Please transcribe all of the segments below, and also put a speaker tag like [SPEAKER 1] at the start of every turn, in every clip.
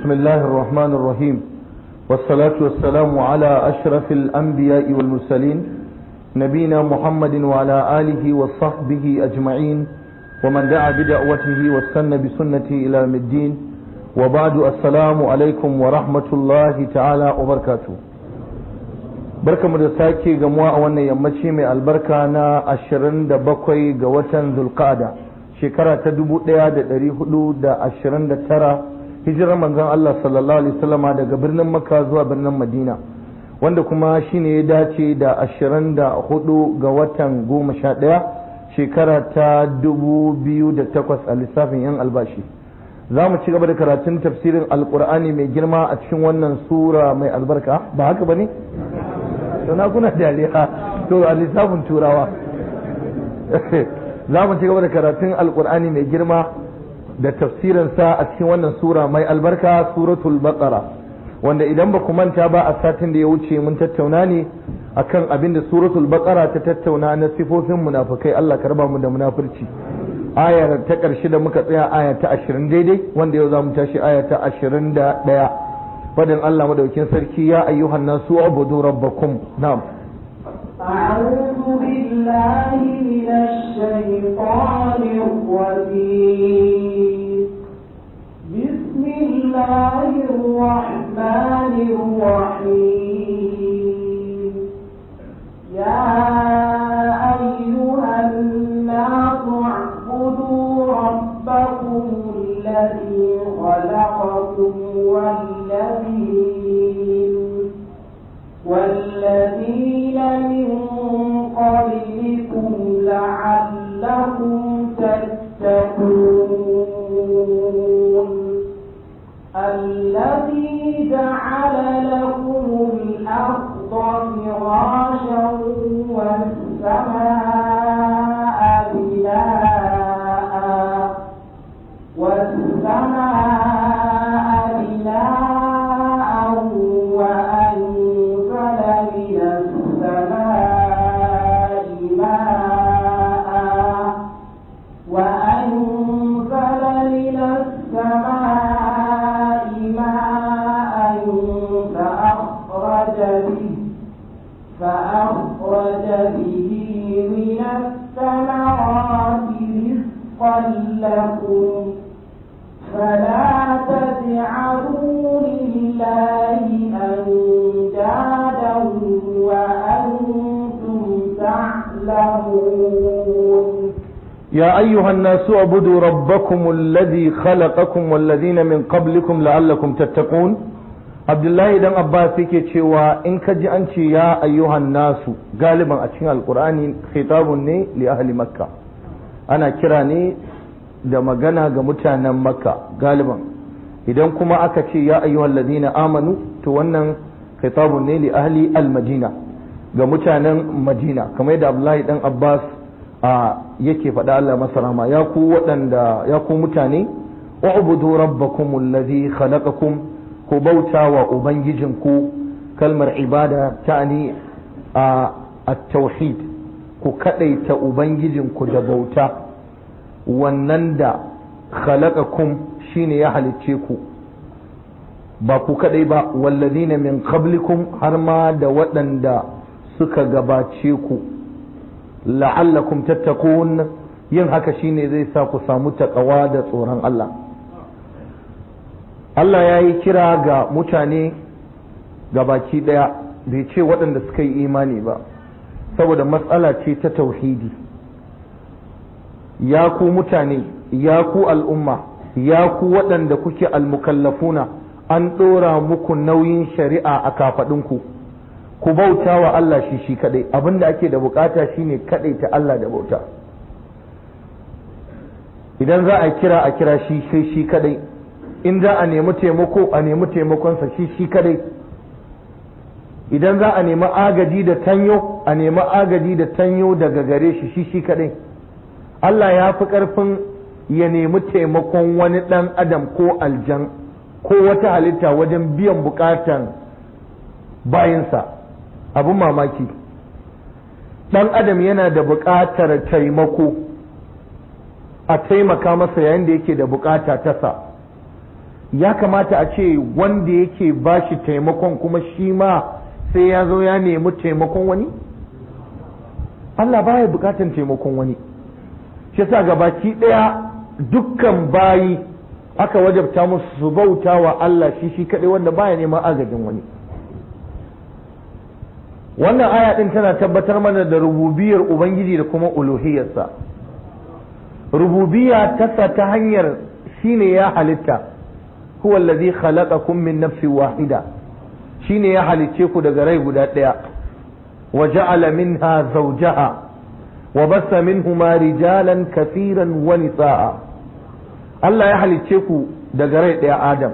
[SPEAKER 1] بسم الله الرحمن الرحيم والصلاة والسلام على أشرف الأنبياء والمرسلين نبينا محمد وعلى آله وصحبه أجمعين ومن دعا بدعوته واستنى بسنته إلى يوم الدين وبعد السلام عليكم ورحمة الله تعالى وبركاته barka mu da sake gamuwa a wannan yammaci mai albarka na 27 ga watan zulqa'ada shekara ta 1429 hijirar manzon Allah sallallahu alaihi wasallama daga birnin Makka zuwa birnin Madina wanda kuma shine ya dace da 24 ga watan 11 shekara ta 2008 a lissafin yan albashi za mu ci gaba da karatun tafsirin alkur'ani mai girma a cikin wannan sura mai albarka ba haka ba ne? sana kuna dariya to a lissafin turawa za mu ci gaba da karatun alkur'ani mai girma da tafsirinsa a cikin wannan sura mai albarka suratul baqara wanda idan ba ku manta ba a satin da ya wuce mun tattauna ne akan abin da suratul baqara ta tattauna na sifofin munafikai Allah ka raba mu da munafurci ayar ta ƙarshe da muka tsaya aya ta ashirin daidai wanda yau za mu tashi aya ta ashirin da ɗaya fadin Allah madaukin sarki ya ayyuhan nasu abudu rabbakum na'am
[SPEAKER 2] أعوذ بالله من الشيطان الرجيم بسم الله الرحمن الرحيم يا أيها الناس اعبدوا ربكم الذي خلقكم والذين والذين من قبلكم لعلكم تتقون الذي جعل لكم الأرض فراشا والسماء بناء والسماء بناء وأنزل من السماء ماء وأنزل من السماء ماء فأخرج به فأخرج به من الثمرات رزقا لكم فلا تجعلوا لله أندادا وأنتم تعلمون
[SPEAKER 1] يا أيها الناس اعبدوا ربكم الذي خلقكم والذين من قبلكم لعلكم تتقون Abdullahi dan Abbas yake cewa in ka ji an ce ya ayyuhan nasu galiban a cikin alkur'ani khitabun ne li ahli makka ana kira ne da magana ga mutanen makka galiban idan kuma aka ce ya ayyuhal ladina amanu to wannan khitabun ne li ahli al-madina ga mutanen madina kamar yadda Abdullahi dan Abbas a yake faɗa Allah masa rahama ya ku waɗanda ya ku mutane u'budu rabbakum allazi khalaqakum ku bauta wa ubangijinku kalmar ibada ta'ani a at-tauhid ku kadaita ubangijinku da bauta wannan da khalaqakum shine ya halicce ku ba ku kadai ba wallazina min qablikum har ma da waɗanda suka gabace ku la'allakum tattaqun yin haka shine zai sa ku samu takawa da tsoron Allah Allah ya yi kira ga mutane ga baki ɗaya bai ce waɗanda suka yi imani ba saboda matsala ce ta tauhidi ya ku mutane ya ku al'umma ya ku waɗanda kuke almukallafuna an ɗora muku nauyin shari'a a kafaɗinku ku bauta wa Allah shi shi kaɗai abinda ake da bukata shine kaɗai ta Allah da bauta idan za a kira a kira shi sai shi kaɗai in za a nemi taimako a nemi taimakonsa shi shi kadai idan za a nemi agaji da tanyo a nemi agaji da tanyo daga gare shi shi shi kadai Allah ya fi ƙarfin ya nemi taimakon wani ɗan adam ko aljan ko wata halitta wajen biyan bukatan bayinsa abin mamaki ɗan adam yana da buƙatar taimako a taimaka masa yayin da yake da bukata ta sa ya kamata a ce wanda yake ba shi taimakon kuma shi ma sai ya zo ya nemi taimakon wani Allah baya bukatan taimakon wani shi yasa gabaki ɗaya dukkan bayi aka wajabta musu su bauta wa Allah shi shi kaɗai wanda baya neman agajin wani wannan aya ɗin tana tabbatar mana da rububiyar ubangiji da kuma uluhiyarsa rububiyya tasa ta hanyar shine ya halitta huwa allazi khalaqakum min nafsin wahida shine ya halicce ku daga rai guda ɗaya wa ja'ala minha zawjaha wa bassa minhuma rijalan kathiran wa nisaa Allah ya halicce ku daga rai ɗaya Adam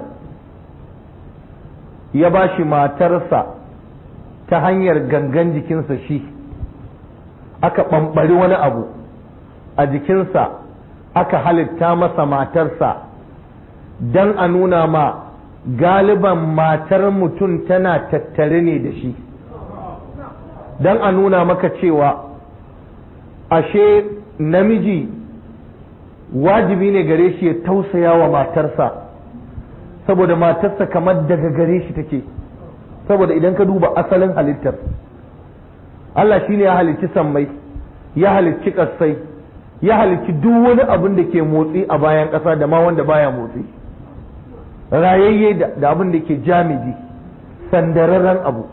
[SPEAKER 1] ya bashi matarsa ta hanyar gangan jikinsa shi aka ɓamɓari wani abu a jikinsa aka halitta masa matarsa don a nuna ma galiban matar mutum tana tattare ne da shi don a nuna maka cewa ashe namiji wajibi ne gare shi ya tausaya wa matarsa saboda matarsa kamar daga gare shi take saboda idan ka duba asalin halittar Allah shi ne ya halicci sammai ya halicci ƙasai ya halicci duk wani abin da ke motsi a bayan ƙasa da ma wanda baya motsi rayayye da abin da ke jamidi sandararren abu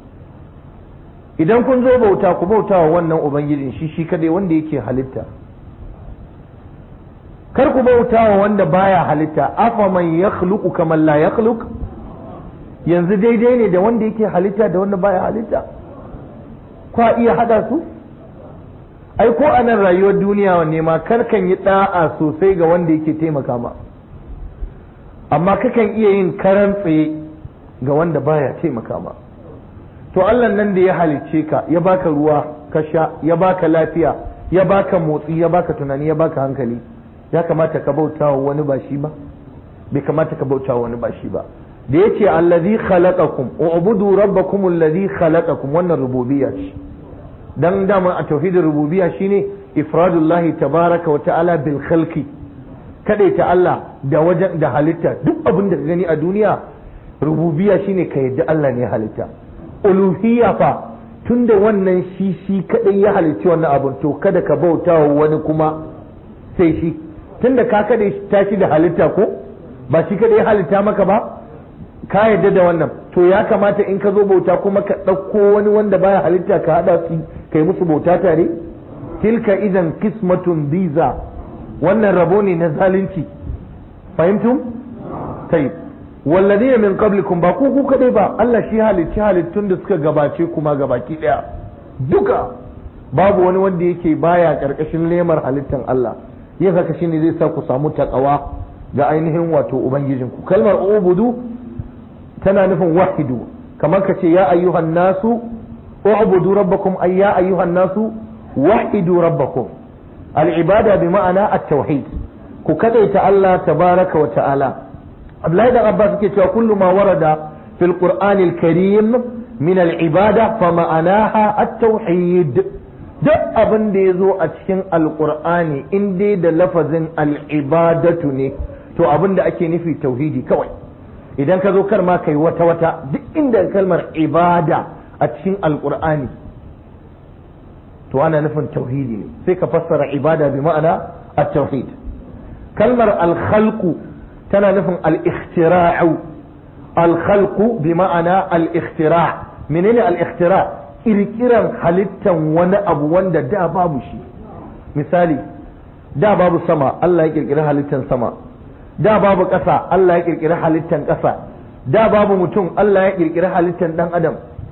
[SPEAKER 1] idan kun zo bauta ku bauta wa wannan ubangijin shi shi kadai wanda yake halitta kar ku bauta wa wanda baya halitta afa man yakhluqu kaman la yakhluq yanzu daidai ne da wanda yake halitta da wanda baya halitta kwa iya hada su ai ko a nan rayuwar duniya wanne ma karkan yi da'a sosai ga wanda yake taimaka ma amma kakan iya yin karan tsaye ga wanda baya taimaka ma to Allah nan da ya halicce ka ya baka ruwa ka sha ya baka lafiya ya baka motsi ya baka tunani ya baka hankali ya kamata ka bauta wa wani ba shi ba bai kamata ka bauta wa wani ba shi ba da yace allazi khalaqakum ubudu rabbakum allazi khalaqakum wannan rububiyya ce dan dama a tauhidin rububiyya shine ifradullahi tabaraka wa ta'ala bil khalqi ta Allah da wajen da halitta duk abin da ka gani a duniya rububiyya shine ka yadda Allah ne halitta uluhiyya fa tunda wannan shi shi kadai ya halicci wannan abun to kada ka bauta wa wani kuma sai shi tunda ka kada ta shi da halitta ko ba shi kadai ya halitta maka ba ka yadda da wannan to ya kamata in ka zo bauta kuma ka ɗauko wani wanda baya halitta ka haɗa su kai musu bauta tare tilka idan kismatun biza wannan rabo ne na zalunci fahimtum tayyib walladina min qablikum ba ku ku kadai ba Allah shi halicci halittun da suka gabace kuma gabaki daya duka babu wani wanda yake baya karkashin lemar halittan Allah yin haka shine zai sa ku samu takawa ga ainihin wato ubangijinku kalmar ubudu tana nufin wahidu kamar ka ce ya ayyuhan nasu ubudu rabbakum ay ya ayyuhan nasu wahidu rabbakum al-ibada bi ma'ana at-tauhid ku kadaita Allah tabaraka wa ta'ala Abdullahi da Abbas yake cewa kullu ma warada fil Qur'an al-Karim min al-ibada fa ma'anaha at-tauhid duk abin da ya zo a cikin alkur'ani in dai da lafazin al'ibadatu ne to abin da ake nufi tauhidi kawai idan ka zo kar ma kai wata wata duk inda kalmar ibada a cikin alkur'ani to ana nufin tauhidi ne sai ka fassara ibada bi ma'ana at-tauhid kalmar al-khalqu tana nufin al-ikhtira'u al-khalqu bi ma'ana al-ikhtira' menene al-ikhtira' kirkiran halittan wani abu wanda da babu shi misali da babu sama Allah ya kirkiri halittan sama da babu ƙasa Allah ya kirkiri halittan ƙasa da babu mutum Allah ya kirkiri halittan ɗan adam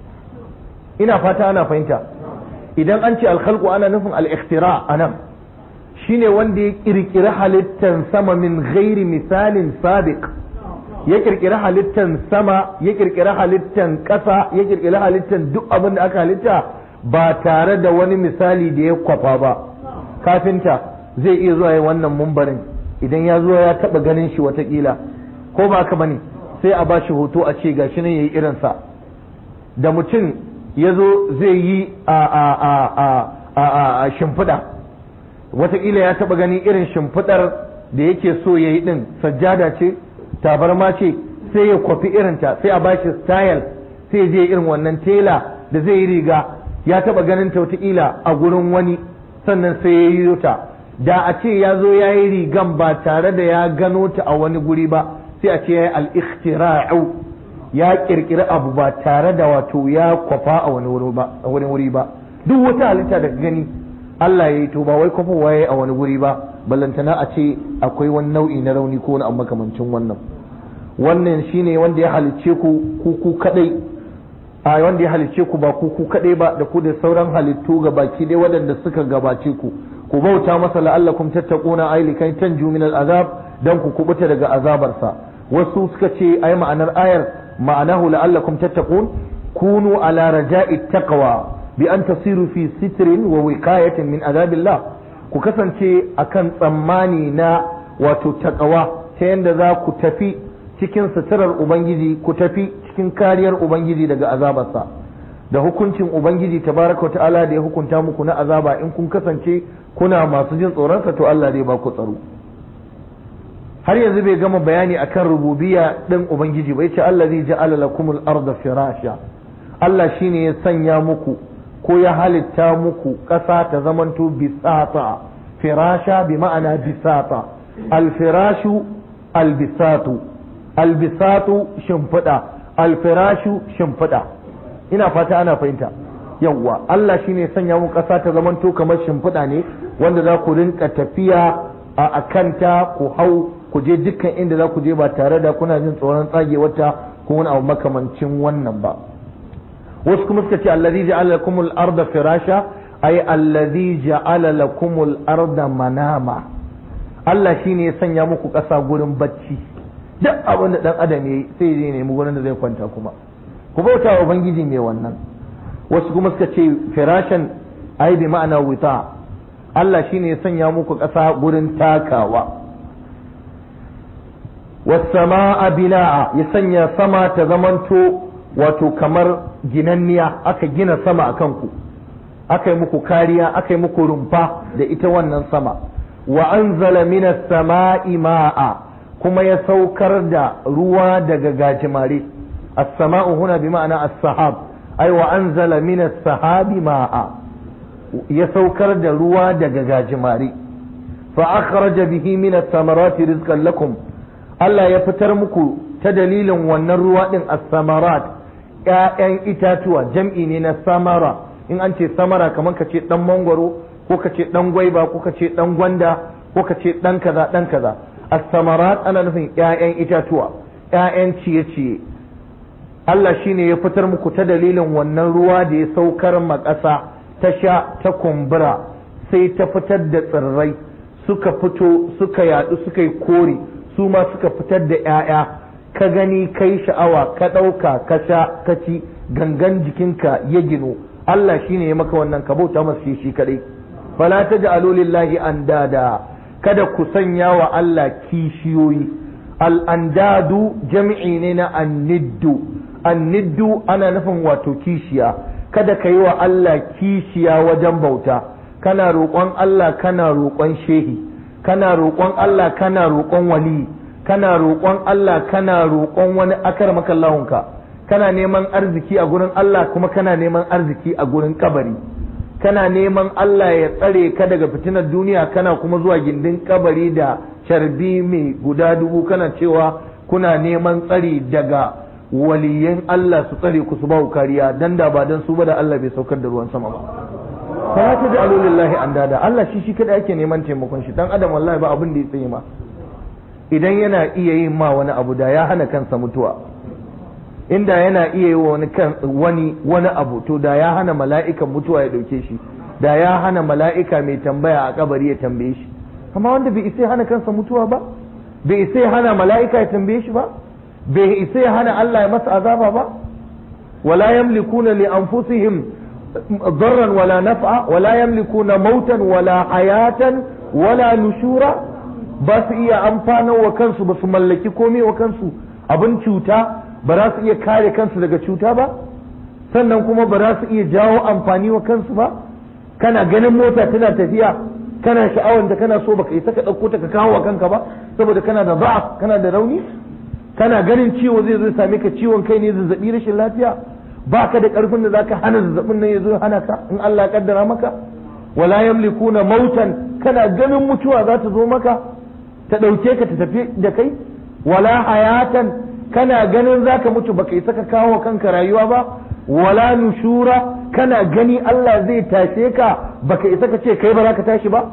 [SPEAKER 1] ina fata ana fahimta idan an ce alkhalqu ana nufin al-ikhtira anan shine wanda ya kirkiri halittan sama min ghairi misalin sabiq ya kirkiri halittan sama ya kirkiri halittan ƙasa ya kirkiri halittan duk abin da aka halitta ba tare da wani misali da ya kwafa ba kafinta zai iya zuwa yi wannan mumbarin idan ya zo ya taba ganin shi watakila ko ba ka bane sai a ba shi hoto a ce gashi nan yayi irinsa da mutum ya zo zai yi a a a a a a shimfiɗa watakila ya taba gani irin shimfiɗar da yake so ya yi ɗin sajjada ce tabarma ce sai ya kwafi irinta sai a bashi style sai ya je irin wannan tela da zai yi riga ya taba ganin ta wataƙila a gurin wani sannan sai ya yi ta da a ce ya zo ya yi rigan ba tare da ya gano ta a wani guri ba sai a ce ya yi al-ikhtira'u ya kirkiri abu ba tare da wato ya kwafa a wani wuri ba duk wata halitta da gani Allah ya yi to ba wai kwafa waye a wani guri ba ballantana a ce akwai wani nau'i na rauni ko wani abu makamancin wannan wannan shine wanda ya halicce ku ku ku kadai a wanda ya halicce ku ba ku ku kadai ba da ku da sauran halittu ga baki dai waɗanda suka gabace ku ku bauta masa la'allakum tattaquna ay likai tanju min al'azab dan ku kubuta daga azabarsa wasu suka ce ai ma'anar ayar ma'anahu la'allakum tattaqun kunu ala raja'i taqwa bi an tasiru fi sitrin wa wiqayatin min azabillah ku kasance akan tsammani na wato taqwa ta yanda za ku tafi cikin suturar ubangiji ku tafi cikin kariyar ubangiji daga azabarsa da hukuncin ubangiji tabaraka ta'ala da ya hukunta muku na azaba in kun kasance kuna masu jin tsoronsa to Allah zai ba ku tsaro har yanzu bai gama bayani akan rububiyya din ubangiji ba yace Allah zai ja'ala lakumul arda firasha Allah shine ya sanya muku ko ya halitta muku ƙasa ta zamanto bisata firasha bi ma'ana bisata alfirashu albisatu albisatu shimfiɗa alfirashu shimfiɗa ina fata ana fahimta yawwa Allah shine sanya muku ƙasa ta zamanto kamar shimfiɗa ne wanda za ku rinka tafiya a akanta ku hau ku je dukkan inda za ku je ba tare da kuna jin tsoron tsagewarta ko wani abu makamancin wannan ba wasu kuma suka ce allazi ja'ala lakumul arda firasha ay allazi ja'ala lakumul arda manama Allah shine ya sanya muku ƙasa gurin bacci duk abin da dan adam yayi sai ya nemi gurin da zai kwanta kuma ku bauta wa ubangiji mai wannan wasu kuma suka ce firashan ai bi ma'ana wuta Allah shine ya sanya muku ƙasa gurin takawa wasama'a bina'a ya sanya sama ta zamanto wato kamar ginanniya aka gina sama a kanku aka yi muku kariya aka yi muku rumfa da ita wannan sama wa anzala minas sama'i ma'a kuma ya saukar da ruwa daga gajimare as-sama'u huna bi ma'ana as-sahab ay wa anzala minas sahabi ma'a ya saukar da ruwa daga gajimare fa akhraja bihi minas samarati rizqan lakum Allah ya fitar muku ta dalilin wannan ruwa ɗin a samarat ‘ya'yan itatuwa jam'i ne na samara in an ce samara kamar ka ce ɗan mangwaro ko ka ce ɗan gwaiba ko ka ce ɗan gwanda ko ka ce ɗan kaza ɗan kaza a samarat ana nufin ‘ya'yan itatuwa ‘ya'yan ciye-ciye Allah shi ne ya fitar muku ta dalilin wannan ruwa da ya saukar ma ƙasa ta sha ta kumbura sai ta fitar da tsirrai suka fito suka yaɗu suka yi kore su ma suka fitar da ‘ya'ya ka gani kai sha'awa ka ɗauka ka sha ka ci gangan jikinka ya gino Allah shi ne ya maka wannan ka bauta masa shi shi kaɗai fala ta ji lillahi an dada kada ku sanya wa Allah kishiyoyi al'andadu jami'i ne na anniddu anniddu ana nufin wato kishiya kada ka yi wa Allah kishiya wajen bauta kana roƙon Allah kana roƙon shehi kana roƙon Allah kana roƙon wali kana roƙon Allah kana roƙon wani akar makallahunka kana neman arziki a gurin Allah kuma kana neman arziki a gurin kabari kana neman Allah ya tsare ka daga fitinar duniya kana kuma zuwa gindin kabari da carbi mai guda dubu kana cewa kuna neman tsari daga waliyan Allah su tsare ku su ba kariya dan da ba dan su ba da Allah bai saukar da ruwan sama ba fala ta da alulillahi an dada Allah shi shi kada ake neman taimakon shi dan adam wallahi ba abin da ya tsaye ma idan yana iya yin ma wani abu da ya hana kansa mutuwa inda yana iya yi wani kan wani wani abu to da ya hana mala'ikan mutuwa ya dauke shi da ya hana mala'ika mai tambaya a kabari ya tambaye shi amma wanda bai isa hana kansa mutuwa ba bai isa hana mala'ika ya tambaye shi ba bai isa hana Allah ya masa azaba ba wala yamlikuna li anfusihim ضرا ولا نفعا ولا يملكون موتا ولا حياة ولا نشورا بس iya amfanar wa kansu ba su mallaki komai wa kansu abin cuta ba za su iya kare kansu daga cuta ba sannan kuma ba za su iya jawo amfani wa kansu ba kana ganin mota tana tafiya kana sha'awar da kana so baka isa ka ɗauko ta ka kawo wa kanka ba saboda kana da za'a kana da rauni kana ganin ciwo zai zo same ka ciwon kai ne zazzabi rashin lafiya baka da karfin da zaka hana zazzabin nan ya zo hana ka in Allah ya kaddara maka wala yamlikuna mautan kana ganin mutuwa za ta zo maka ta ɗauke ka ta tafi da kai wala hayatan kana ganin zaka mutu baka isa ka kawo kanka rayuwa ba wala nushura kana gani Allah zai tashe ka baka isa ka ce kai ba za ka tashi ba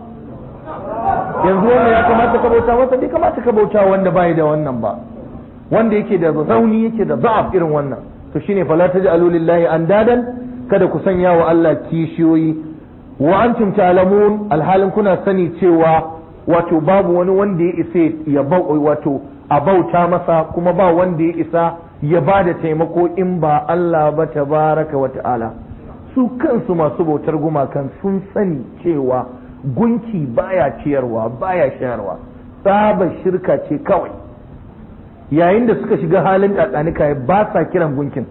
[SPEAKER 1] yanzu wannan ya kamata ka bauta masa bai kamata ka bauta wanda bai da wannan ba wanda yake da zauni yake da za'af irin wannan to shine fala taj'alu lillahi andadan kada ku sanya wa Allah kishiyoyi wa antum ta'lamun alhalin kuna sani cewa wato babu wani wanda ya isa ya wato a bauta masa kuma ba wanda ya isa ya ba da taimako in ba Allah ba tabaraka wa ta'ala su kansu masu bautar gumakan sun sani cewa gunki baya ciyarwa baya shayarwa tsaba shirka ce kawai yayin da suka shiga halin kakanika ba sa kiran gunkin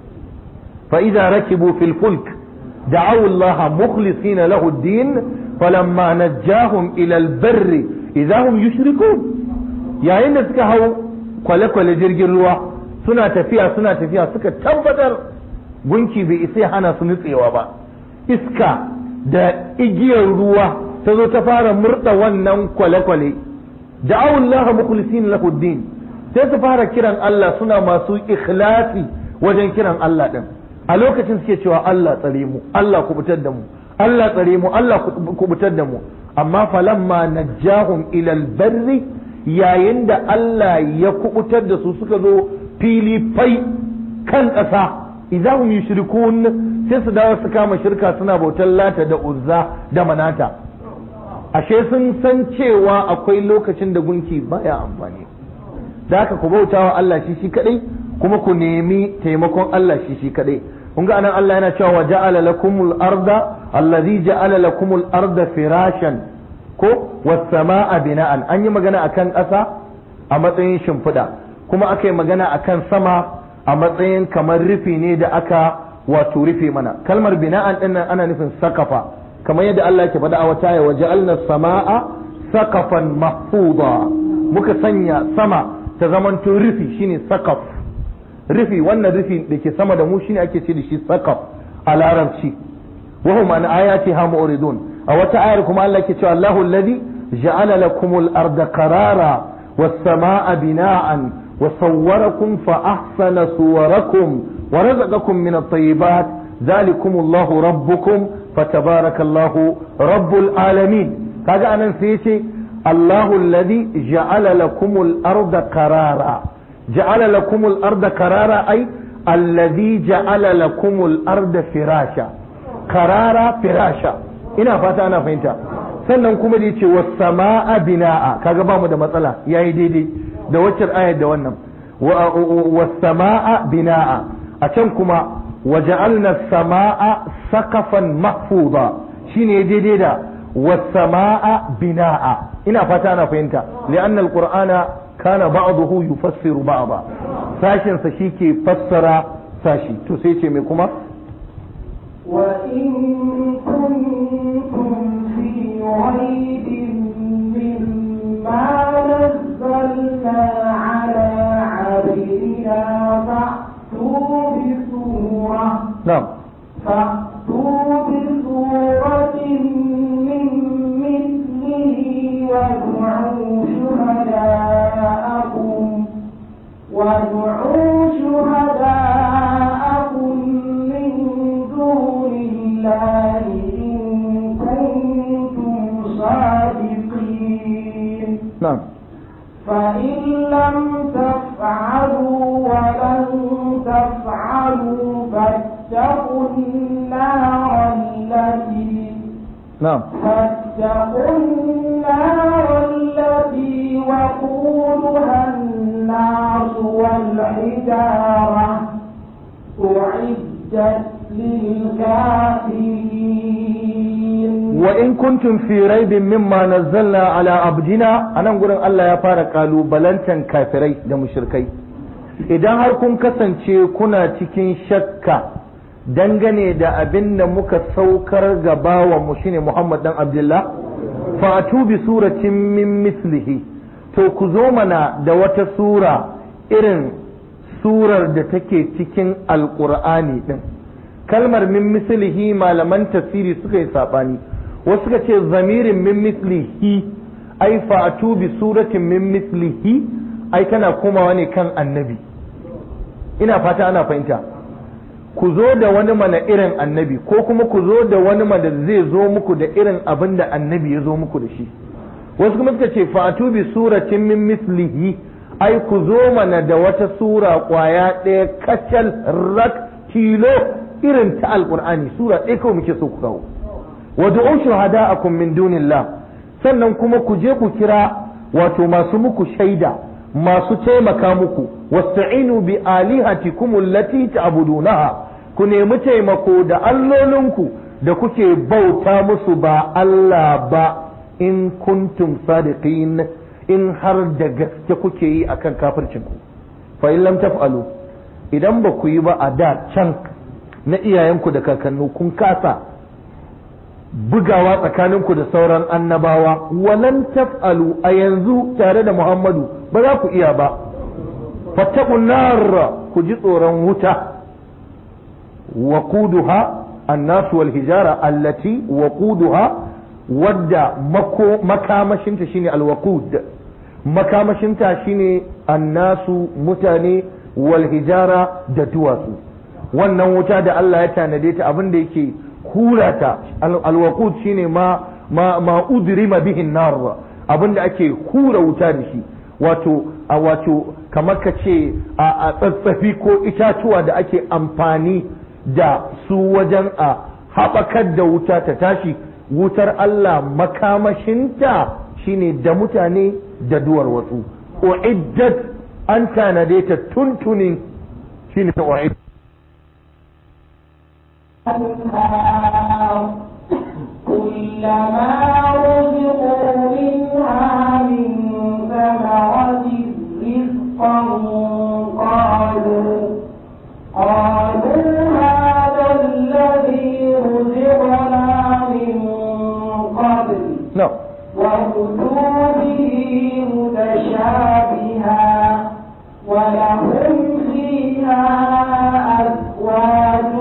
[SPEAKER 1] fa idza rakibu fil fulk da'aw Allah mukhlisina lahu ad-din falamma najjahum ila al-barr idza hum yushrikun yayin da suka hau kwale-kwale jirgin ruwa suna tafiya suna tafiya suka tabbatar gunki bai isa hana su nutsewa ba iska da igiyar ruwa ta zo ta fara murda wannan kwale-kwale da'aw Allah mukhlisina lahu ad-din sai su fara kiran Allah suna masu ikhlasi wajen kiran Allah din a lokacin suke cewa Allah tsare mu Allah kubutar da mu Allah tsare mu Allah kubutar da mu amma falamma najjahum ila albarri yayin da Allah ya kubutar da su suka zo fili fai kan ƙasa idahum yushrikun sai su dawo su kama shirka suna bautar lata da uzza da manata ashe sun san cewa akwai lokacin da gunki baya amfani da haka ku bauta wa Allah shi shi kadai kuma ku nemi taimakon Allah shi shi kadai kun ga anan Allah yana cewa wa ja'ala lakumul arda allazi ja'ala lakumul arda firashan ko was samaa bina'an an yi magana akan ƙasa a matsayin shimfiɗa kuma aka yi magana akan sama a matsayin kamar rufi ne da aka wato rufe mana kalmar bina'an din nan ana nufin sakafa kamar yadda Allah ke faɗa a wata ya wa ja'alna samaa sakafan mahfuda muka sanya sama ta zamanto rufi shine sakaf rufi wannan rufi da ke sama da mu shine ake ce da shi sakaf a larabci wa hum an ayati ha mu'ridun a wata ayar kuma Allah ke cewa Allahu alladhi ja'ala lakumul arda qarara was samaa bina'an wa sawwarakum fa ahsana suwarakum wa razaqakum min at-tayyibat dhalikum Allahu rabbukum fatabarakallahu rabbul alamin kaga anan sai yace الله الذي جعل لكم الأرض قرارا جعل لكم الأرض قرارا أي الذي جعل لكم الأرض فراشا قرارا فراشا ina fata ana fahimta sannan kuma da yace was samaa binaa kaga ba mu da matsala yayi daidai da waccan ayar da wannan was samaa binaa a can kuma waja'alna samaa sakafan mahfuza shine daidai da was samaa binaa ina fata ana fahimta li'anna alqur'ana kana ba'dahu yufassiru ba'da sashin sa shike fassara sashi to sai ce me kuma
[SPEAKER 2] wa in kuntum fi raibin mimma nazzalna ala 'abdina fa'tu bi surah
[SPEAKER 1] na'am
[SPEAKER 2] فأتوا بسورة من مثله وادعوا شهداءكم وادعوا شهداءكم من دون الله إن كنتم صادقين
[SPEAKER 1] na'am
[SPEAKER 2] فإن لم تفعلوا ولن تفعلوا فاتقوا النار التي
[SPEAKER 1] na'am
[SPEAKER 2] فاتقوا النار التي وقودها الناس والحجارة أعدت للكافرين
[SPEAKER 1] wa in kuntum fi raibin mimma nazzalna ala abdina anan gurin Allah ya fara kalubalantan kafirai da mushrikai idan har kun kasance kuna cikin shakka dangane da abin da muka saukar ga bawan mu shine Muhammad dan Abdullah fa atu bi suratin min mislihi to ku zo mana da wata sura irin surar da take cikin alƙur'ani ɗin kalmar min mislihi malaman tafsiri suka yi saɓani wasu suka ce zamirin min mislihi ai fa'atu bi suratin min mislihi ai tana komawa ne kan annabi ina fata ana fahimta ku zo da wani mana irin annabi ko kuma ku zo da wani mana zai zo muku da irin abin da annabi ya zo muku da shi wasu kuma suka ce fa'atu bi suratin min mislihi ai ku zo mana da wata sura kwaya ɗaya kacal rak kilo irin ta alqur'ani sura ɗaya kawai muke so ku kawo wa du'u shuhada'akum min dunillah sannan kuma ku je ku kira wato masu muku shaida masu taimaka muku wasta'inu bi alihatikum allati ta'budunaha ku nemi taimako da allolinku da kuke bauta musu ba Allah ba in kuntum sadiqin in har da gaske kuke yi akan kafircin ku fa in lam taf'alu idan ba ku yi ba a da can na iyayenku da kakannu kun kasa bugawa tsakaninku da sauran annabawa walan taf'alu a yanzu tare da Muhammadu ba za ku iya ba fattaqun nar ku ji tsoron wuta waquduha الناس والهجارة التي وقودها ودى مكو مكامشنتا شيني الوقود مكامشنتا شيني الناس متاني والهجارة دتواسو wannan wuta da Allah ya tanade ta abin da yake hura ta alwaqud shine ma ma ma udrima bihin nar abin da ake hura wuta da shi wato a wato kamar ka ce a tsatsafi ko itatuwa da ake amfani da su wajen a haɓakar da wuta ta tashi wutar Allah makamashinta shine da mutane da duwar wasu uiddat an tanade ta tuntunin shine ta uiddat
[SPEAKER 2] كلما رزقوا منها من ثمرة رزقا قالوا قالوا هذا الذي رزقنا من قبل
[SPEAKER 1] no
[SPEAKER 2] وأتوا به متشابها ولهم فيها أزواج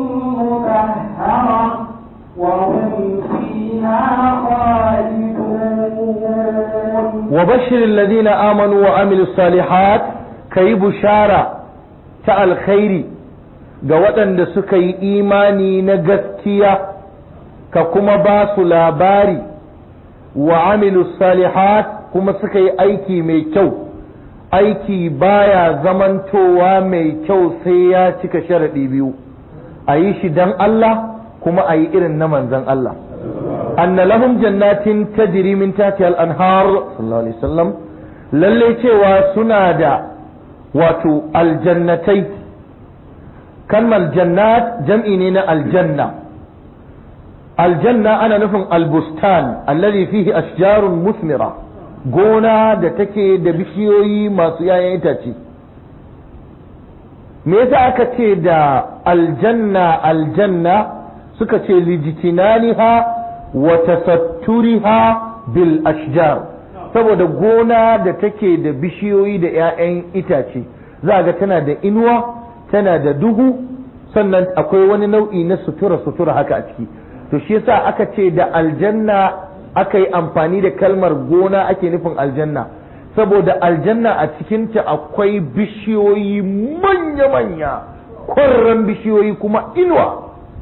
[SPEAKER 2] مطهرة وهم فيها خالدون
[SPEAKER 1] وبشر الذين آمنوا وعملوا الصالحات كي بشارة ta alkhairi ga waɗanda suka yi imani na gaskiya ka kuma ba su labari wa amilu salihat kuma suka yi aiki mai kyau aiki baya zamantowa mai kyau sai ya cika sharaɗi biyu a yi shi don Allah kuma a yi irin na manzan Allah anna lahum jannatin tajri min tahtiha al-anhar sallallahu alaihi wasallam lalle cewa suna da wato aljannatai kalmar jannat jam'i ne na aljanna aljanna ana nufin albustan alladhi fihi ashjarun musmira gona da take da bishiyoyi masu yayan itace me yasa aka ce da aljanna aljanna suka ce lijitinaniha wa tasatturiha bil ashjar saboda gona da take da bishiyoyi da 'ya'yan itace za ga tana da inuwa tana da duhu sannan akwai wani nau'i na sutura sutura haka a ciki to shi yasa aka ce da aljanna aka yi amfani da kalmar gona ake nufin aljanna saboda aljanna a cikinta akwai bishiyoyi manya-manya kwarran bishiyoyi kuma inuwa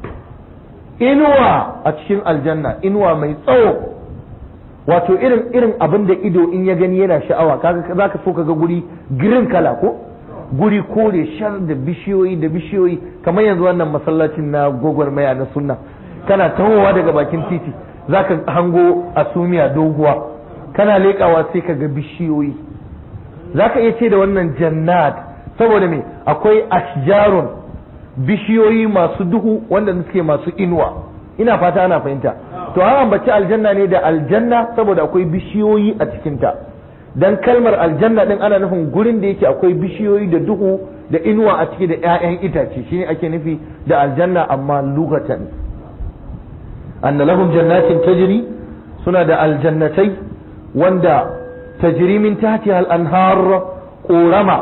[SPEAKER 1] inuwa a cikin aljanna inuwa mai tsawo wato irin irin abin da ido in ya gani yana sha'awa kaga za ka so ka ga guri green kala ko guri kore shar da bishiyoyi da bishiyoyi kamar yanzu wannan masallacin na gwagwarmaya na sunna kana tahowa daga bakin titi za ka hango asumiya doguwa kana leƙawa sai ka ga bishiyoyi za ka iya ce da wannan jannat saboda me akwai ashjarun bishiyoyi masu duhu wanda suke masu inuwa ina fata ana fahimta to an ambaci aljanna ne da aljanna saboda akwai bishiyoyi a cikinta dan kalmar aljanna din ana nufin gurin da yake akwai bishiyoyi da duhu da inuwa a ciki da 'ya'yan itace shine ake nufi da aljanna amma lugatan anna lahum jannatin tajri suna da aljannatai wanda tajri min tahtiha al-anhar qurama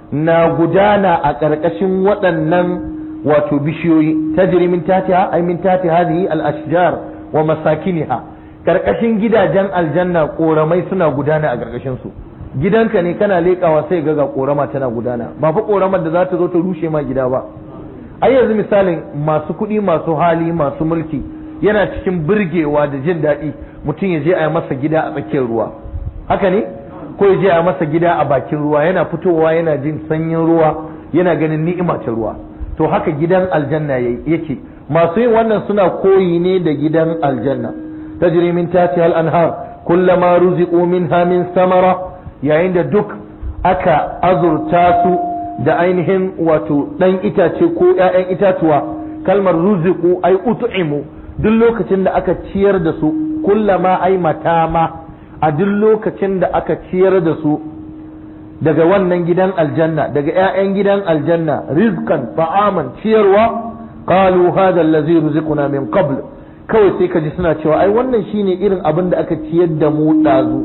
[SPEAKER 1] na gudana a ƙarƙashin waɗannan wato bishiyoyi tajri min tatiha ay min tati hadhihi al-ashjar wa masakiniha ƙarƙashin gidajen aljanna ƙoramai suna gudana a ƙarƙashin su gidanka ne kana leƙawa sai ga ga ƙorama tana gudana ba fa ƙoramar da za ta zo ta rushe ma gida ba ai yanzu misalin masu kuɗi masu hali masu mulki yana cikin birgewa da jin daɗi mutum ya je a yi masa gida a tsakiyar ruwa haka ne ko ya je a masa gida a bakin ruwa yana fitowa yana jin sanyin ruwa yana ganin ni'ima ta ruwa to haka gidan aljanna yake masu yin wannan suna koyi ne da gidan aljanna tajri min tahtiha al-anhar kullama ruziqu minha min samara yayin da duk aka azurta su da ainihin wato dan itace ko ƴaƴan itatuwa kalmar ruziqu ai ut'imu duk lokacin da aka ciyar da su kullama ai matama a duk lokacin da aka ciyar da su daga wannan gidan aljanna daga 'ya'yan gidan aljanna rizkan ta'aman ciyarwa qalu hadha allazi ruziquna min qabl kawai sai ka ji suna cewa ai wannan shine irin abin da aka ciyar da mu dazu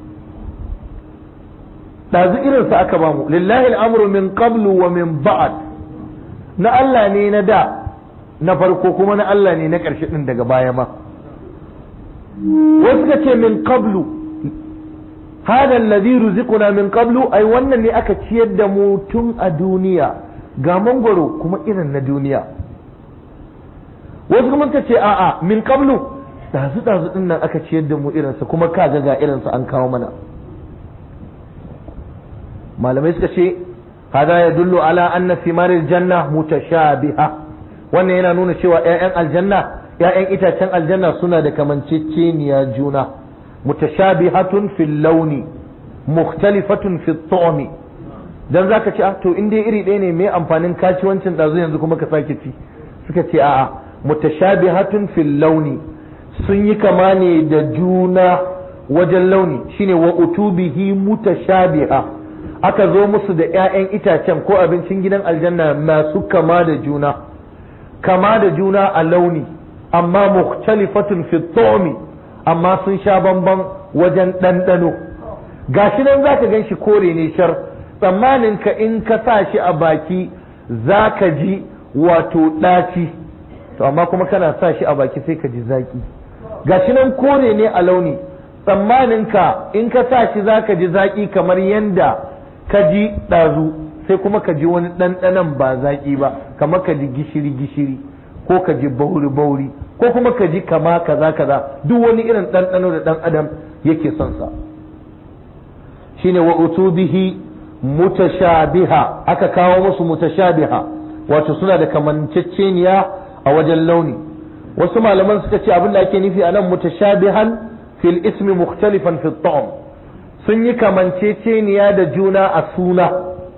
[SPEAKER 1] dazu irin sa aka bamu lillahi al'amru min qablu wa min ba'd na Allah ne na da na farko kuma na Allah ne na ƙarshe din daga baya ma wasu ka ce min qablu hada alladhi ruziquna min qablu ai wannan ne aka ciyar da mu tun a duniya ga mangwaro kuma irin na duniya wasu kuma ta ce a'a min qablu dazu dazu din nan aka ciyar da mu irinsa kuma kaga ga irinsa an kawo mana malamai suka ce hada ya dullu ala anna thimaril janna mutashabiha wannan yana nuna cewa 'ya'yan aljanna 'ya'yan itacen aljanna suna da kamanceceniya juna mutashabihatun fil launi mukhtalifatun fi ta'mi dan zaka ce ah to in dai iri ɗaya ne me amfanin kaciwancin ɗazu yanzu kuma ka sake ci suka ce a'a mutashabihatun fil launi sun yi kama ne da juna wajen launi shine wa utubihi mutashabiha aka zo musu da 'ya'yan itacen ko abincin gidan aljanna masu kama da juna kama da juna a launi amma mukhtalifatun fi ta'mi amma sun sha bamban wajen ɗanɗano gashi nan zaka gan shi kore ne shar tsammanin ka in ka sa shi a baki zaka ji wato ɗaci to amma kuma kana sa shi a baki sai ka ji zaki gashi nan kore ne a launi tsammanin ka in ka sa shi zaka ji zaki kamar yanda ka ji ɗazu sai kuma ka ji wani ɗanɗanon ba zaki ba kamar ka ji gishiri gishiri ko ka ji bauri bauri ko kuma ka ji kama kaza kaza duk wani irin ɗanɗano da ɗan adam yake son sa shine wa utubihi mutashabiha aka kawo musu mutashabiha wato suna da kamanceceniya a wajen launi wasu malaman suka ce abin da ake nufi anan mutashabihan fil ismi mukhtalifan fi ta'am sun yi kamanceceniya da juna a suna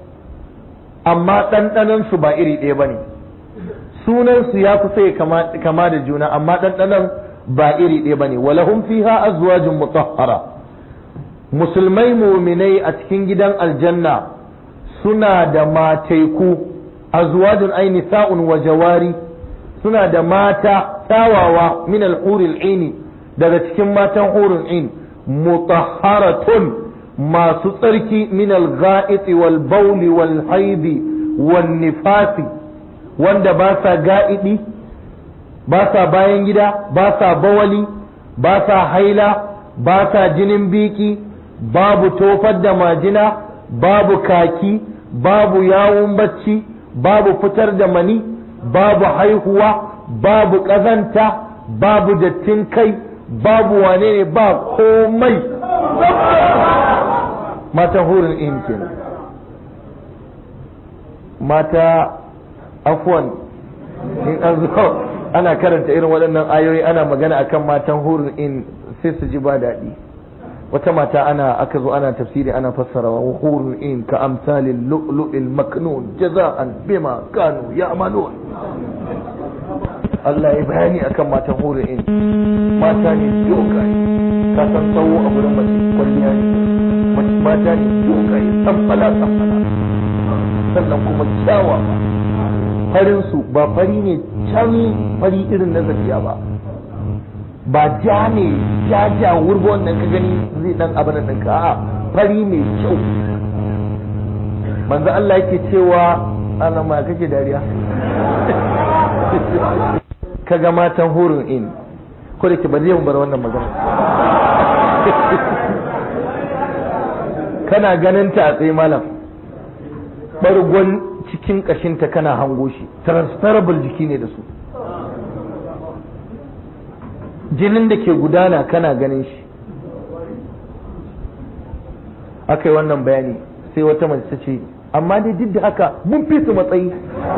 [SPEAKER 1] amma ɗanɗanon su ba iri ɗaya bane sunansu ya kusa ya kama da juna amma ɗanɗanon ba iri ɗaya ba ne walahum fiha azwajun mutahhara musulmai muminai a cikin gidan aljanna suna da mataiku azwajun ai nisa'un wa jawari suna da mata tawawa min al-huril ini daga cikin matan hurul in mutahharatun masu tsarki min al-gha'iti wal bawli wal haidi wan nifasi wanda ba sa ga'idi ba sa bayan gida ba sa bawali ba sa haila ba sa jinin biki babu tofar da majina babu kaki babu yawun bacci babu fitar da mani babu haihuwa babu ƙazanta babu dattin kai babu wane ne ba komai mata hurin in kenan mata afwan in an zo ana karanta irin waɗannan ayoyi ana magana akan matan hurun in sai su ji ba daɗi wata mata ana aka zo ana tafsiri ana fassara wa hurun in ka amsalin lu'lu'il maknun jaza'an bima kanu ya'malun Allah ya bayani akan matan hurun in mata ne dogaye ka san tsawo a wurin mace kwalliya ne mata ne dogaye samfala samfala sannan kuma kyawawa farinsu ba fari ne can fari irin na zafiya ba ba ja ne ja ja wurgo wannan ka gani zai dan abin nan ka a fari mai kyau manzo Allah yake cewa ana ma kake dariya kaga matan hurun in ko da ke ba zai bar wannan magana kana ganin ta a tsaye malam bargon cikin kashinta kana hango shi transferable jiki ne da su jinin da ke gudana kana ganin shi aka yi wannan bayani sai wata mace ta ce amma dai duk da haka mun fi su matsayi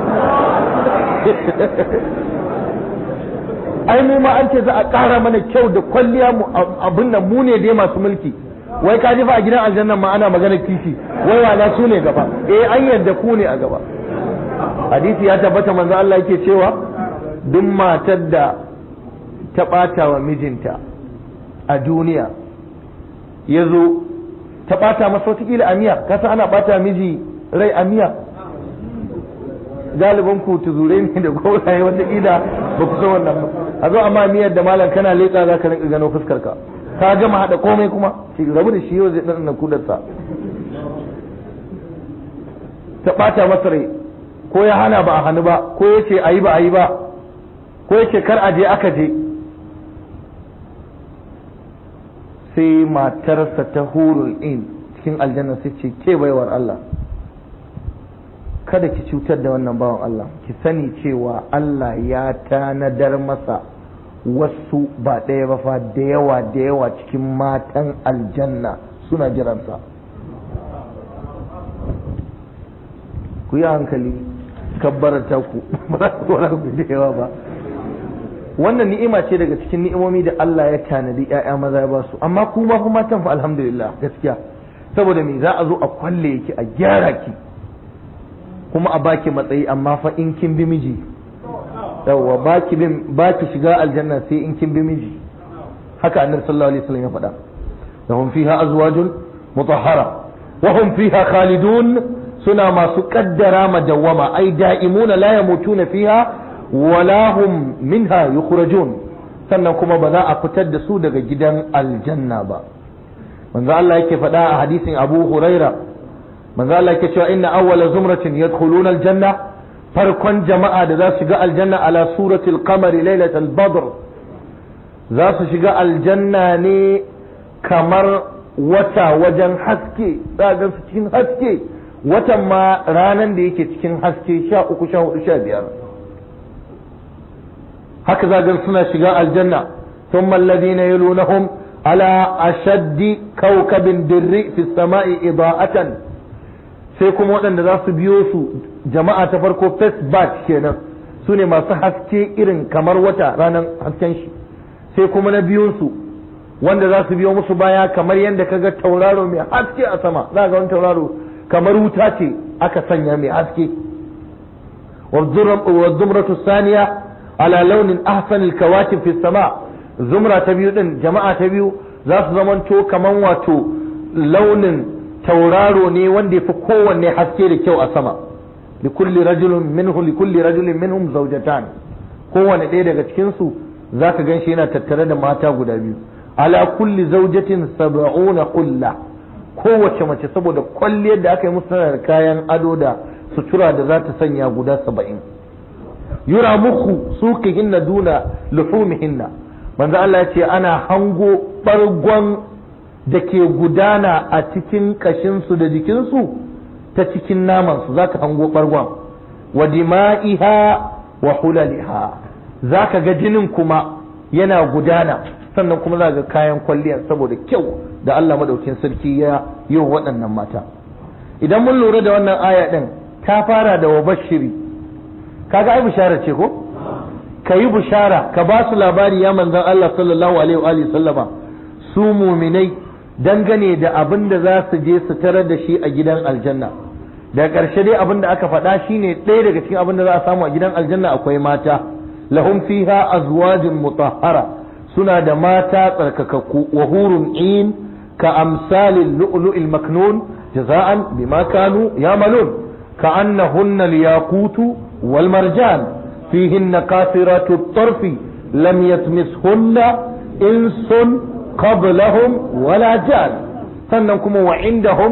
[SPEAKER 1] ai mu ma an ce za a ƙara mana kyau da kwalliya mu abin nan mu ne dai masu mulki wai ka fa a gidan aljannan ma ana magana kishi wai wala su ne gaba eh an yarda ku ne a gaba hadisi ya tabbata manzo Allah yake cewa duk matar da ta ɓata wa mijinta a duniya ya zo ta ɓata masa watakila a miya kasa ana ɓata miji rai a miya galibin ku tuzure ne da gauraye watakila ba ku san wannan ba a zo amma miyar da malam kana leƙa za ka rinka gano fuskar ka ka gama haɗa komai kuma shi rabu da shi yau zai ɗan kudarsa ta ɓata masa rai ko ya hana ba a hannu ba ko ya ce a yi ba a yi ba ko ya ce kar a je aka je sai matarsa ta hurul in cikin aljanna sai ce ke baiwar Allah kada ki cutar da wannan bawan Allah ki sani cewa Allah ya tanadar masa wasu ba ɗaya ba fa da yawa da yawa cikin matan aljanna suna jiransa ku yi hankali kabbarata ku ba za ku ku da yawa ba wannan ni'ima ce daga cikin ni'imomi da Allah ya tanadi ƴaƴa maza ya ba su amma kuma kuma matan fa alhamdulillah gaskiya saboda me za a zo a kwalle ki a gyara ki kuma a baki matsayi amma fa in kin bi miji yawwa baki bin baki shiga aljanna sai in kin bi miji haka annabi sallallahu alaihi wasallam ya faɗa lahum fiha azwajun mutahhara wa hum fiha khalidun suna masu kaddara madawwama ai da'imuna la yamutuna fiha wala hum minha yukhrajun sannan kuma ba za a fitar da su daga gidan aljanna ba manzo Allah yake faɗa a hadisin Abu Huraira manzo Allah yake cewa inna awwala zumratin yadkhuluna aljanna farkon jama'a da za su shiga aljanna ala suratul qamari lailatul badr za su shiga aljanna ne kamar wata wajen haske za su cikin haske watan ma ranan da yake cikin haske sha uku sha hudu sha biyar haka zagan suna shiga aljanna ثم الذين يلونهم على أشد كوكب دري في السماء إضاءة sai kuma waɗanda za su biyo su jama'a ta farko first batch kenan su ne masu haske irin kamar wata ranar hasken shi sai kuma na biyunsu wanda za su biyo musu baya kamar yadda kaga tauraro mai haske a sama za ga wani tauraro kamar wuta ce aka sanya mai haske wa zumratu saniya ala launin ahsanil kawakib fi sama zumra ta biyu din jama'a ta biyu za su zamanto kaman wato launin tauraro ne wanda yafi kowanne haske da kyau a sama likulli rajulin minhu likulli rajulin minhum zawjatan kowanne ɗaya daga cikin su zaka ganshi yana tattare da mata guda biyu ala kulli zawjatin sab'una qulla kowace mace saboda kwalliyar da aka yi musu tana da kayan ado da sutura da za ta sanya guda saba'in yura muku suqihinna duna luhumihinna manzo Allah ya ce ana hango bargon da ke gudana a cikin kashinsu da jikinsu ta cikin namansu za ka hango bargon wa dima'iha wa hulaliha za ka ga jinin kuma yana gudana sannan kuma za ga kayan kwalliyar saboda kyau da Allah madaukin sarki ya yi wa waɗannan mata idan mun lura da wannan aya ɗin ta fara da wa bashiri kaga ai bishara ce ko ka yi bishara ka ba su labari ya manzan Allah sallallahu alaihi wa sallama su muminai dangane da abin da za su je su tarar da shi a gidan aljanna da ƙarshe dai abin da aka faɗa shine ɗaya daga cikin abin da za a samu a gidan aljanna akwai mata lahum fiha azwajun mutahhara suna da mata tsarkakakku wa hurun in ka amsalin lu'lu'il maknun jaza'an bima kanu yamalun ka annahunna al-yaqutu wal marjan فيهن قاصرات الطرف لم يتمسهن إنس قبلهم ولا جان sannan kuma wa indahum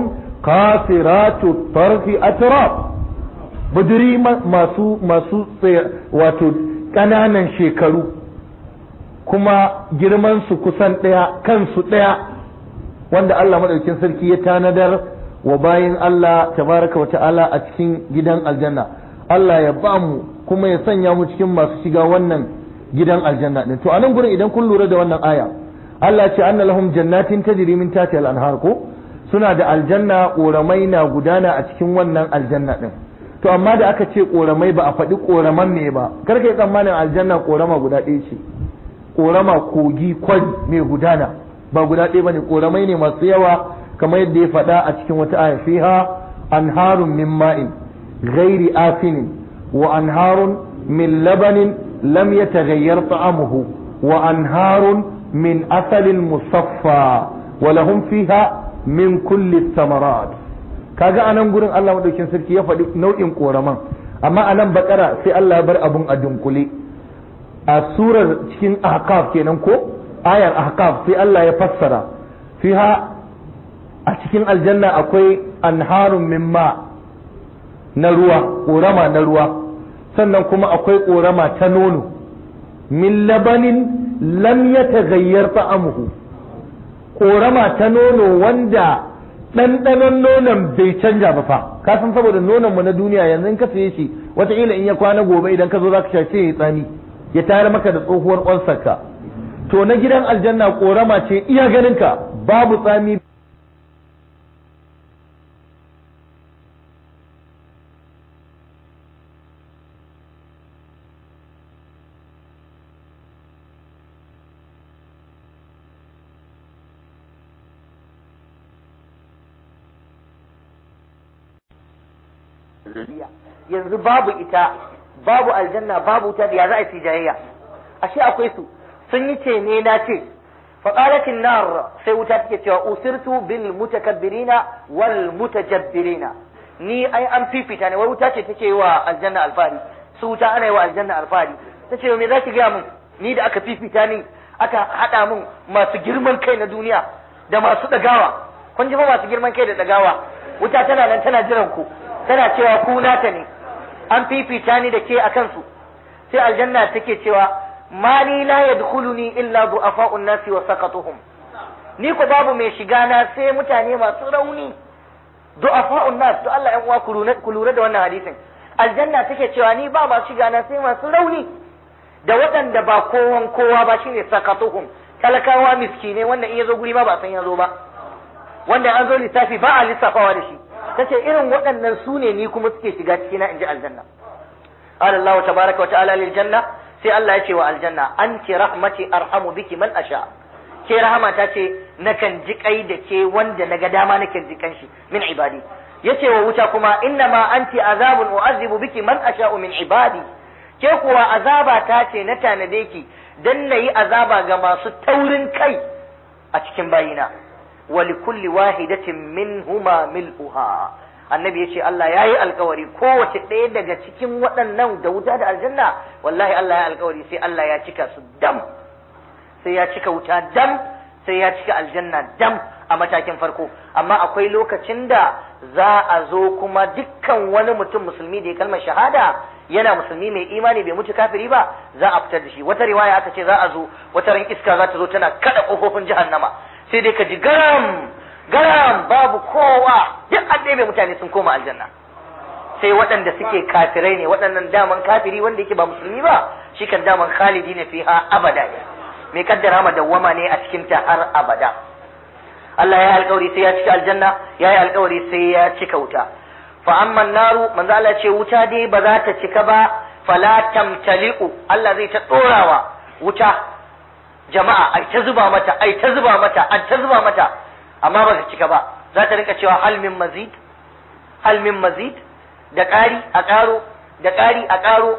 [SPEAKER 1] qasiratu tarfi atraf buduri masu masu wato ƙananan shekaru kuma girman su kusan ɗaya kansu ɗaya wanda Allah maɗaukin sarki ya tanadar wa bayin Allah tabaraka wa ta'ala a cikin gidan aljanna Allah ya ba mu kuma ya sanya mu cikin masu shiga wannan gidan aljanna din to anan gurin idan kun lura da wannan aya Allah ce anna lahum jannatin tajri min tahtiha al-anhar ko suna da aljanna koramai na gudana a cikin wannan aljanna din to amma da aka ce koramai ba a faɗi koraman ne ba kar ka yi tsammanin aljanna korama guda ɗaya ce korama kogi kwari mai gudana ba guda ɗaya bane koramai ne masu yawa kamar yadda ya faɗa a cikin wata aya fiha anharun min ma'in ghairi afinin wa anharun min labanin lam yataghayyar ta'amuhu wa anharun min asalin musaffa wa lahum fiha min kulli thamarat kaga anan gurin Allah madaukin sarki ya faɗi nau'in koraman amma anan bakara sai Allah ya bar abun a dunkule a surar cikin ahqaf kenan ko ayar ahqaf sai Allah ya fassara fiha a cikin aljanna akwai anharun min ma na ruwa korama na ruwa sannan kuma akwai korama ta nono min labanin lam yataghayyar ta'amuhu korama ta nono wanda ɗanɗanon nonon bai canja ba fa ka san saboda nonon mu na duniya yanzu in ka saye shi wataƙila in ya kwana gobe idan ka zo za ka sha sai ya tsami ya tayar maka da tsohuwar ƙwansarka to na gidan aljanna korama ce iya ganinka babu tsami
[SPEAKER 3] yanzu babu ita babu aljanna babu ta ya za a yi jayayya ashe akwai su sun yi ce ne na ce faqalatin nar sai wuta take cewa usirtu bil mutakabbirina wal mutajabbirina ni ai an fifita ne wai wuta ce take yi wa aljanna alfahari su wuta ana yi wa aljanna alfahari tace me za ki gaya min ni da aka fifita ni aka hada min masu girman kai na duniya da masu dagawa kun ji fa masu girman kai da dagawa wuta tana nan tana jiran ku tana cewa ku nata ne an fifita ni da ke a kansu sai aljanna take cewa mali la yadkhuluni illa du'afa'un nasi wa saqatuhum ni ko babu mai shiga na sai mutane masu rauni du'afa'un nas to Allah yan uwa ku lura da wannan hadisin aljanna take cewa ni ba masu shiga na sai masu rauni da waɗanda ba kowan kowa ba shine saqatuhum talakawa miskine wanda in yazo guri ma ba san yazo ba wanda an zo lissafi ba a lissafawa da shi tace irin waɗannan su ne ni kuma suke shiga cikina in ji aljanna qala Allah tabaraka wa ta'ala lil janna sai Allah ya ce wa aljanna anti rahmati arhamu biki man asha ke rahama ta ce nakan ji kai da ke wanda naga dama nakan ji kanshi min ibadi yace wa wuta kuma inna ma anti azabun u'azibu biki man asha'u min ibadi ke kuwa azaba ta ce na tanade ki dan nayi azaba ga masu taurin kai a cikin bayina ولكل واحدة منهما ملؤها annabi ya ce Allah ya yi alkawari kowace ɗaya daga cikin waɗannan da wuta da aljanna wallahi Allah ya alkawari sai Allah ya cika su dam sai ya cika wuta dam sai ya cika aljanna dam a matakin farko amma akwai lokacin da za a zo kuma dukkan wani mutum musulmi da ya kalmar shahada yana musulmi mai imani bai mutu kafiri ba za a fitar da shi wata riwaya aka ce za a zo wata ran iska za ta zo tana kada kofofin jahannama sai dai ka ji garam garam babu kowa duk an ɗebe mutane sun koma aljanna sai waɗanda suke kafirai ne waɗannan daman kafiri wanda yake ba musulmi ba shi kan daman khalidi ne fiha abada mai kaddara ma dawwama ne a cikin ta har abada Allah ya yi alkawari sai ya cika aljanna ya yi alkawari sai ya cika wuta fa amma naru manzo Allah ce wuta dai ba za ta cika ba fala tamtali'u Allah zai ta dorawa wuta jama'a ai ta zuba mata ai ta zuba mata ai ta zuba mata amma ba ta cika ba za ta rinka cewa hal min mazid hal min mazid da ƙari a ƙaro da ƙari a ƙaro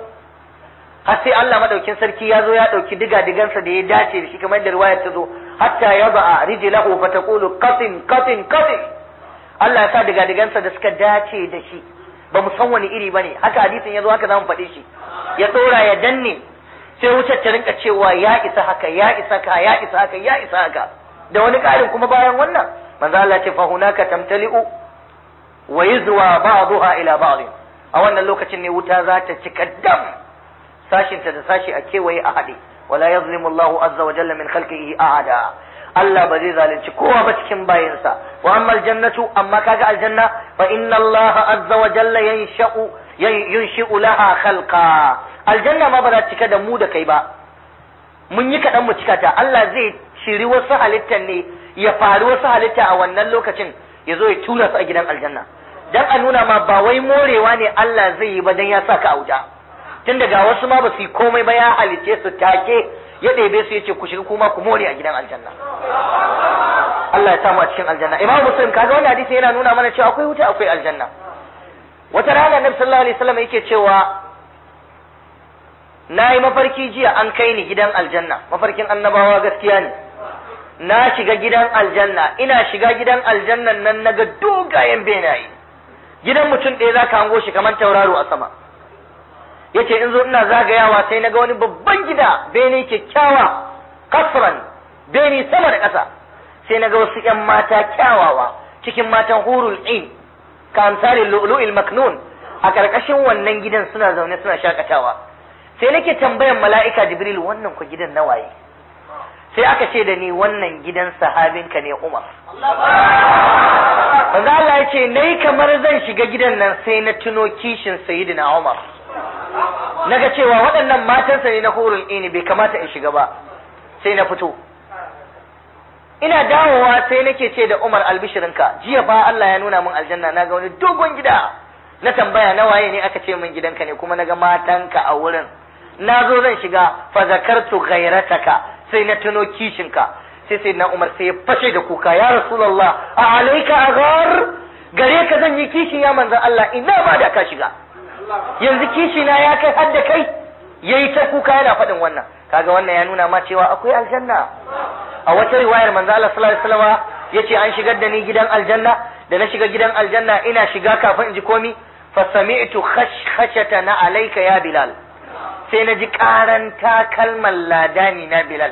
[SPEAKER 3] har sai Allah madaukin sarki ya zo ya ɗauki diga digansa da ya dace da shi kamar da riwayar ta zo hatta ya ba'a rijlahu fa taqulu qatin qatin qatin Allah ya sa diga digansa da suka dace da shi ba mu san wani iri bane haka hadisin ya zo haka zamu faɗe shi ya ɗora ya danne sai wutar ta rinka cewa ya isa haka ya isa ka ya isa haka ya isa haka da wani ƙarin kuma bayan wannan manzo Allah ce fa hunaka tamtali'u wa yuzwa ba'daha ila ba'd a wannan lokacin ne wuta za ta cika dam sashinta da sashi a kewaye a haɗe wala yazlimu Allahu azza wa jalla min khalqihi ahada Allah ba zai zalunci kowa ba cikin bayinsa wa amma aljannatu amma kaga aljanna fa inna Allah azza wa jalla yansha'u yunshi'u laha khalqa aljanna ma ba za cika da mu da kai ba mun yi kaɗan mu cika ta Allah zai shiri wasu halittar ne ya faru wasu halitta a wannan lokacin ya zo ya tura su a gidan aljanna dan a nuna ma ba wai morewa ne Allah zai yi ba dan ya saka a wuta tun daga wasu ma ba su yi komai ba ya halice su take ya ɗebe su yace ku shiga kuma ku more a gidan aljanna Allah ya samu a cikin aljanna Imam Muslim kaga wannan hadisi yana nuna mana cewa akwai wuta akwai aljanna wata rana Annabi sallallahu alaihi wasallam yake cewa na yi mafarki jiya an kai ni gidan aljanna mafarkin annabawa gaskiya ne na shiga gidan aljanna ina shiga gidan aljannan nan naga dogayen benaye gidan mutum ɗaya zaka hango shi kamar tauraro a sama yace in zo ina zagayawa sai naga wani babban gida bene kyakkyawa kasran bene sama da ƙasa sai naga wasu ƴan mata kyawawa cikin matan hurul in ka amsalin lu'lu'il maknun a ƙarƙashin wannan gidan suna zaune suna shakatawa sai nake tambayan mala'ika jibril wannan ku gidan nawaye sai aka ce da ni wannan gidan sahabinka ne umar manzo Allah ya ce nayi kamar zan shiga gidan nan sai na tuno kishin sayyidina umar naga cewa waɗannan matansa ne na hurul ini bai kamata in shiga ba sai na fito ina dawowa sai nake ce da umar albishirinka jiya fa Allah ya nuna min aljanna naga wani dogon gida na tambaya na waye ne aka ce min gidanka ne kuma naga matanka a wurin na zo zan shiga fa zakartu ghairataka sai na tuno kishinka sai sai na Umar sai ya fashe da kuka ya Rasulullah a alaika aghar gare ka zan yi kishi ya manzon Allah ina ba da ka shiga yanzu kishi na ya kai har da kai yayi ta kuka yana faɗin wannan kaga wannan ya nuna ma cewa akwai aljanna a wata riwayar manzon Allah sallallahu alaihi wasallam yace an shigar da ni gidan aljanna da na shiga gidan aljanna ina shiga kafin in ji komi fa sami'tu khashkhashata na alayka ya bilal sai na ji karan takalman ladani na Bilal.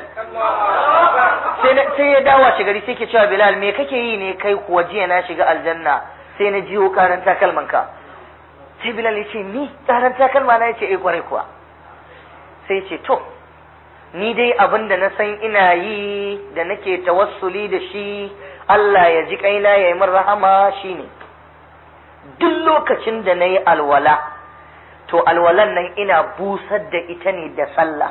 [SPEAKER 3] Sai ya dawo shi gari sai ke cewa Bilal me kake yi ne kai kuwa jiya na shiga aljanna sai na jiyo karan takalman ka. Sai Bilal ya ce ni karan takalma na ya ce eh kwarai kuwa. Sai ya ce to ni dai abin da na san ina yi da nake tawassuli da shi Allah ya ji kaina ya yi min rahama shine duk lokacin da na yi alwala to alwalan nan ina busar da ita ne da sallah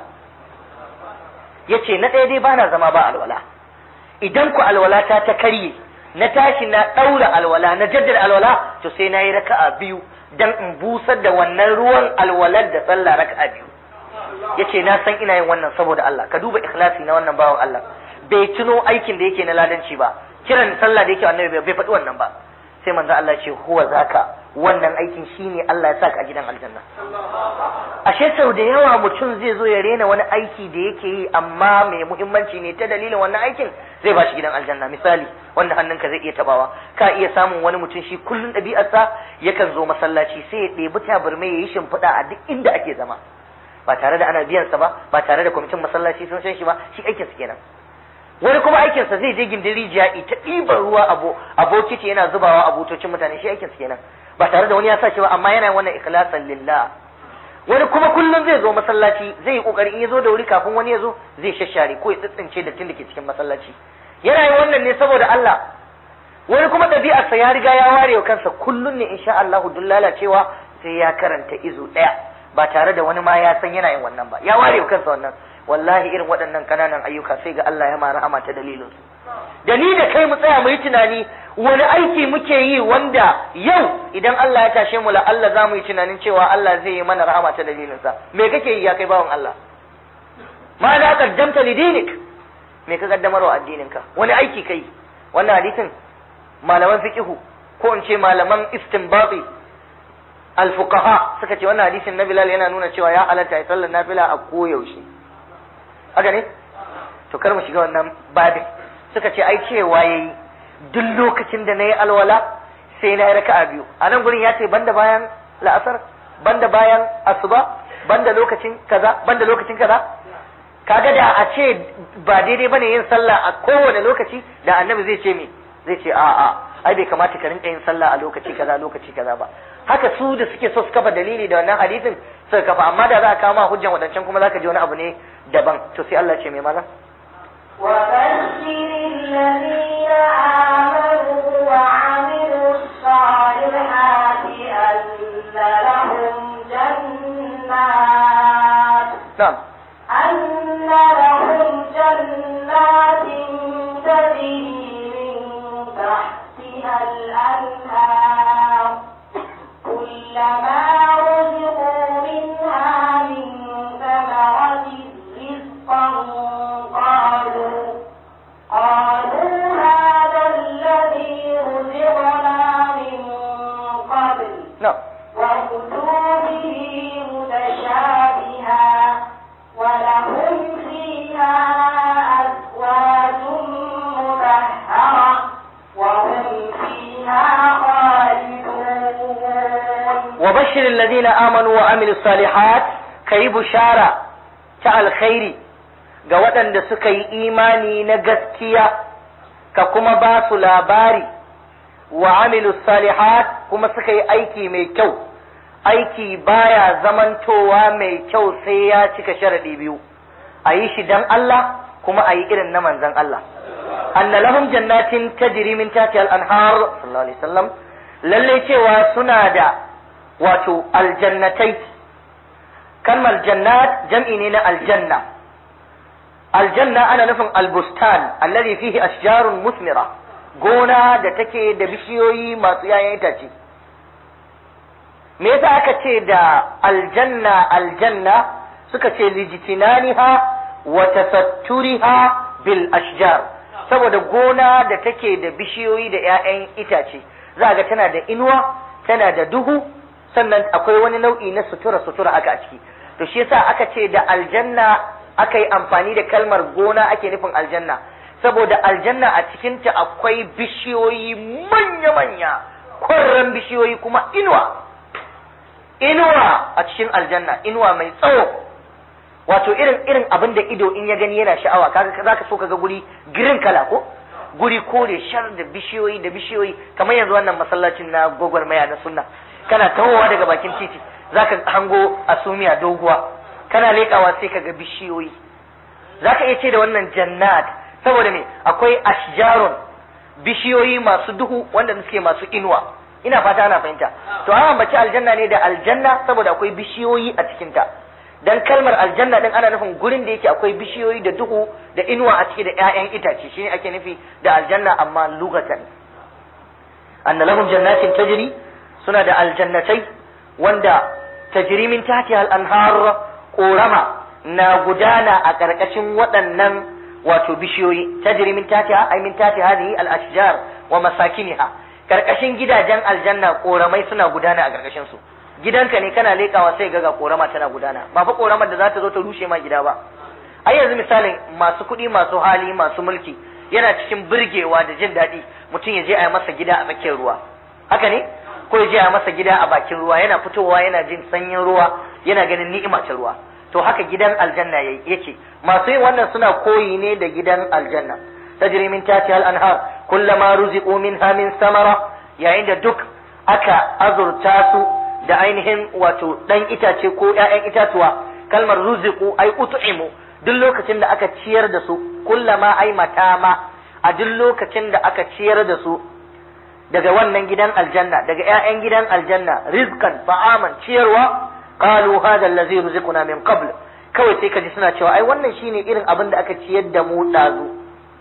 [SPEAKER 3] ya ce na ɗaya dai ba na zama ba alwala idan ku alwala ta ta karye na tashi na ɗaura alwala na jaddada alwala to sai na yi raka'a biyu dan in busar da wannan ruwan alwalar da sallah raka'a biyu ya ce na san ina yin wannan saboda Allah ka duba ikhlasi na wannan bawan Allah bai tuno aikin da yake na ladanci ba kiran sallah da yake annabi bai faɗi wannan ba sai manzo Allah ce huwa zaka wannan aikin shine Allah ya saka a gidan aljanna ashe sau da yawa mutum zai zo ya rena wani aiki da yake yi amma mai muhimmanci ne ta dalilin wannan aikin zai ba shi gidan aljanna misali wanda hannunka zai iya tabawa ka iya samun wani mutum shi kullun ɗabi'arsa yakan zo masallaci sai ya ɗebi tabarmai ya yi shimfiɗa a duk inda ake zama ba tare da ana biyansa ba ba tare da kwamitin masallaci sun san shi ba shi aikinsa kenan wani kuma aikinsa zai je gindin rijiya ita ɗiban ruwa a bokiti yana zubawa a butocin mutane shi aikinsa kenan ba tare da wani ya sa shi ba amma yana wannan ikhlasan lillah wani kuma kullum zai zo masallaci zai yi kokari in ya zo da wuri kafin wani ya zo zai shashare ko ya tsitsince dattin da ke cikin masallaci yana yin wannan ne saboda Allah wani kuma ɗabi'arsa ya riga ya ware wa kansa kullum ne insha Allah duk lalacewa sai ya karanta izu ɗaya ba tare da wani ma ya san yana yin wannan ba ya ware wa kansa wannan wallahi irin waɗannan ƙananan ayyuka sai ga Allah ya ma rahama ta dalilin su da ni da kai mu tsaya mu yi tunani wani aiki muke yi wanda yau idan Allah ya tashe mu la Allah za mu yi tunanin cewa Allah zai yi mana rahama ta dalilin sa me kake yi ya kai bawan Allah ma da qaddamta li dinik me ka kaddamar wa addinin ka wani aiki kai wannan hadisin malaman fiqihu ko in ce malaman istinbati al-fuqaha suka ce wannan hadisin na Bilal yana nuna cewa ya halatta ya sallar nafila a koyaushe haka ne to kar mu shiga wannan babin suka ce ai cewa yayi duk lokacin da nayi alwala sai na yi raka'a biyu a nan gurin ya ce banda bayan la'asar banda bayan asuba banda lokacin kaza banda lokacin kaza kaga da a ce ba daidai bane yin sallah a kowane lokaci da annabi zai ce me zai ce a'a ai bai kamata ka rinka yin sallah a lokaci kaza lokaci kaza ba haka su da suke so su kafa dalili da wannan hadisin suka kafa amma da za a kawo ma hujjan wadancan kuma zaka ji wani abu ne daban to sai Allah ce mai mana
[SPEAKER 2] وبشر الذين آمنوا وعملوا الصالحات أن لهم جنات
[SPEAKER 3] na'am
[SPEAKER 2] أن لهم جنات تجري من تحتها الأنهار كلما رزقوا منها من ثمرة رزقا قالوا قالوا هذا الذي رزقنا من قبل
[SPEAKER 3] na'am
[SPEAKER 2] وأتوا به متشابها ولهم فيها أزواج مطهرة وهم فيها خالدون
[SPEAKER 3] وبشر الذين آمنوا وعملوا الصالحات كي بشارة ta alkhairi ga waɗanda suka yi imani na gaskiya ka kuma ba su labari wa amilu salihat kuma suka yi aiki mai kyau aiki baya zamantowa mai kyau sai ya cika sharaɗi biyu a yi shi dan Allah kuma a yi irin na manzan Allah anna lahum jannatin tajri min tahtiha al-anhar sallallahu alaihi wasallam lalle cewa suna da wato aljannatai kalmar jannat jam'i ne na aljanna aljanna ana nufin albustan alladhi fihi ashjarun musmira gona da take da bishiyoyi masu yayan itace me yasa aka ce da aljanna aljanna suka ce lijitinaniha wa tasatturiha bil ashjar saboda gona da take da bishiyoyi da 'ya'yan itace za ga tana da inuwa tana da duhu sannan akwai wani nau'i na sutura sutura aka a ciki to shi yasa aka ce da aljanna aka yi amfani da kalmar gona ake nufin aljanna saboda aljanna a cikinta akwai bishiyoyi manya-manya kwarran bishiyoyi kuma inuwa inuwa a cikin aljanna inuwa mai tsawo wato irin irin abin da ido in ya gani yana sha'awa kaga zaka so kaga guri green kala ko guri kore shar da bishiyoyi da bishiyoyi kamar yanzu wannan masallacin na gwagwarmaya na sunna kana tawowa daga bakin titi zaka hango asumiya doguwa kana leƙawa sai kaga bishiyoyi zaka iya ce da wannan jannat saboda me akwai ashjarun bishiyoyi masu duhu wanda suke masu inuwa ina fata ana fahimta to an ambaci aljanna ne da aljanna saboda akwai bishiyoyi a cikinta dan kalmar aljanna din ana nufin gurin da yake akwai bishiyoyi da duhu da inuwa a ciki da ƴaƴan itace shine ake nufi da aljanna amma lugatan anna lahum jannatin tajri suna da aljannatai wanda tajri min tahtiha al-anhar korama na gudana a ƙarƙashin waɗannan wato bishiyoyi tajri min tahtiha ay min tahtiha hadhihi al-ashjar wa masakiniha karkashin gidajen aljanna koramai suna gudana a karkashin su gidanka ne kana lekawa sai ga korama tana gudana ba fa koramar da za ta zo ta rushe ma gida ba ai yanzu misalin masu kuɗi masu hali masu mulki yana cikin birgewa da jin daɗi mutum ya je a yi masa gida a tsakiyar ruwa haka ne ko ya je a masa gida a bakin ruwa yana fitowa yana jin sanyin ruwa yana ganin ni'ima ta ruwa to haka gidan aljanna yake masu yin wannan suna koyi ne da gidan aljanna tajri min tahtiha al-anhar kullama ruziqu minha min samara yayin da duk aka azurta su da ainihin wato dan itace ko ƴaƴan itatuwa kalmar ruziqu ai ut'imu duk lokacin da aka ciyar da su kullama ai matama a duk lokacin da aka ciyar da su daga wannan gidan aljanna daga ƴaƴan gidan aljanna rizqan fa'aman ciyarwa qalu hadha allazi ruziquna min qabl kawai sai kaji suna cewa ai wannan shine irin abin da aka ciyar da mu dazu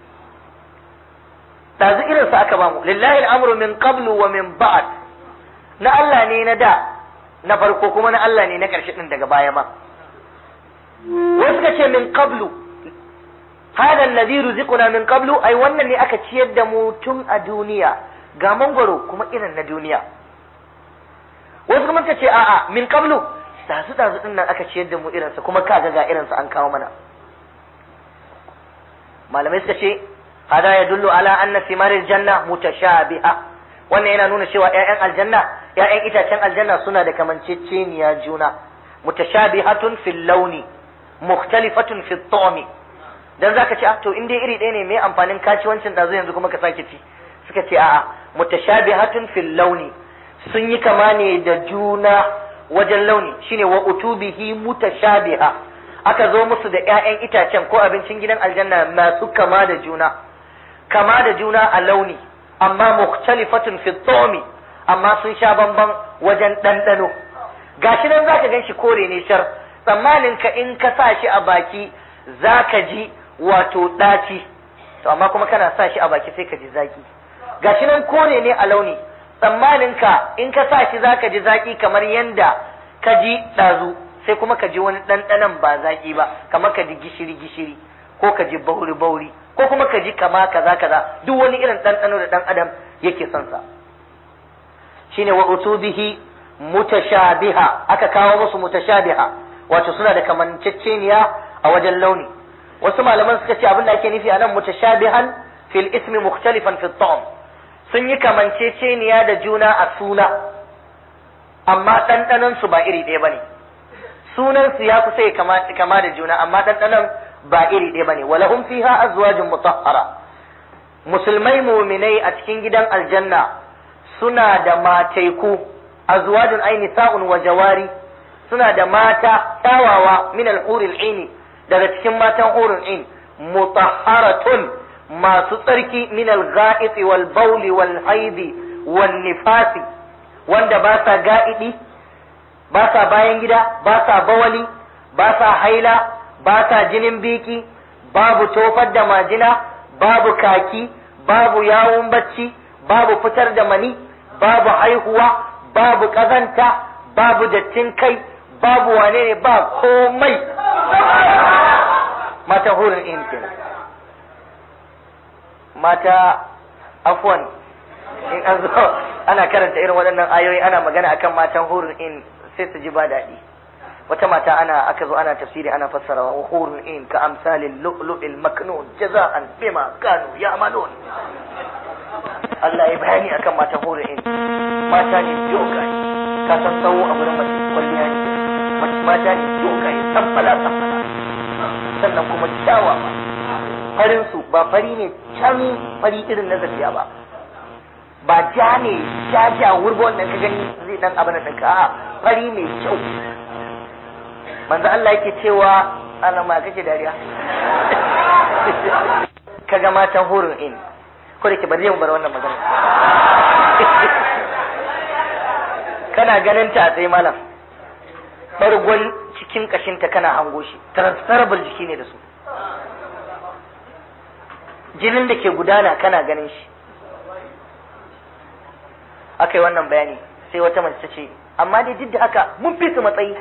[SPEAKER 3] dazu irin sa aka bamu lillahi al'amru min qablu wa min ba'd na Allah ne na da na farko kuma na Allah ne na karshe din daga baya ma wasu suka ce min qablu hada allazi ruziquna min qablu ai wannan ne aka ciyar da mu tun a duniya ga mangwaro kuma irin na duniya wasu kuma suka ce a'a min qablu dazu dazu din nan aka ciyar da mu irinsa kuma kaga ga irinsa an kawo mana malamai suka ce hada ya dullu ala anna simaril janna mutashabiha wannan yana nuna cewa ƴaƴan aljanna ƴaƴan itacen aljanna suna da kamanceceniya juna mutashabihatun fil launi mukhtalifatun fit ta'mi dan zaka ce to in dai iri ɗaya ne me amfanin kaciwancin da yanzu kuma ka sake ci suka ce a'a mutashabihatun fil launi sun yi kama ne da juna wajen launi shine wa utubihi mutashabiha aka zo musu da ƴaƴan itacen ko abincin gidan aljanna masu kama da juna kama da juna a launi amma mukhtalifatun fi tsomi amma sun sha bamban wajen ɗanɗano gashi nan zaka gan shi kore ne shar tsammanin ka in ka sa shi a baki zaka ji wato ɗaci to amma kuma kana sa shi a baki sai ka ji zaki gashi nan kore ne a launi tsammanin ka in ka sa shi zaka ji zaki kamar yanda ka ji ɗazu sai kuma ka ji wani ɗanɗanon ba zaki ba kamar ka ji gishiri gishiri ko ka ji bauri bauri ko kuma ka ji kama kaza kaza duk wani irin ɗanɗano da ɗan adam yake son sa shine wa utubihi mutashabiha aka kawo musu mutashabiha wato suna da kamanceceniya a wajen launi wasu malaman suka ce abin da ake nufi a nan mutashabihan fil ismi mukhtalifan fi ta'am sun yi kamanceceniya da juna a suna amma ɗanɗanon su ba iri ɗaya bane sunan su ya kusa ya kama, kama da juna amma ɗanɗanon ba iri ɗaya bane walahum fiha azwajun mutahhara musulmai muminai a cikin gidan aljanna suna da mataiku azwajun ai nisa'un wa jawari suna da mata kyawawa min al-huril aini daga cikin matan hurul ain mutahharatun masu tsarki min al-gha'it wal bawl wal haid wal nifasi wanda ba sa ga'idi ba sa bayan gida ba sa bawali ba sa haila ba sa jinin biki babu tofar da majina babu kaki babu yawun bacci babu fitar da mani babu haihuwa babu ƙazanta babu dattin kai babu wane ne ba komai mata hurin in kenan mata afwan in an zo ana karanta irin waɗannan ayoyi ana magana akan matan hurin in sai su ji ba daɗi wata mata ana aka zo ana tafsiri ana fassara wa hurun in ka amsalin lu'lu'il maknun jaza'an bima kanu ya'malun Allah ya bayani akan mata hurun in mata ne dogaye ka san tsawo a gurin mace kwalliya ne mace mata ne dogaye samfala samfala sannan kuma kyawa ba farin su ba fari ne can fari irin na zafiya ba ba ja ne ja ja wurgo wannan ka gani zai dan abin da ka a fari mai kyau manzo Allah yake cewa ana ma kake dariya kaga matan hurun in ko da ke bari mu bar wannan magana kana ganin ta sai malam bargon cikin kashinta kana hango shi transferable jiki ne da su jinin da ke gudana kana ganin shi aka yi wannan bayani sai wata mace ta ce amma dai duk da haka mun fi su matsayi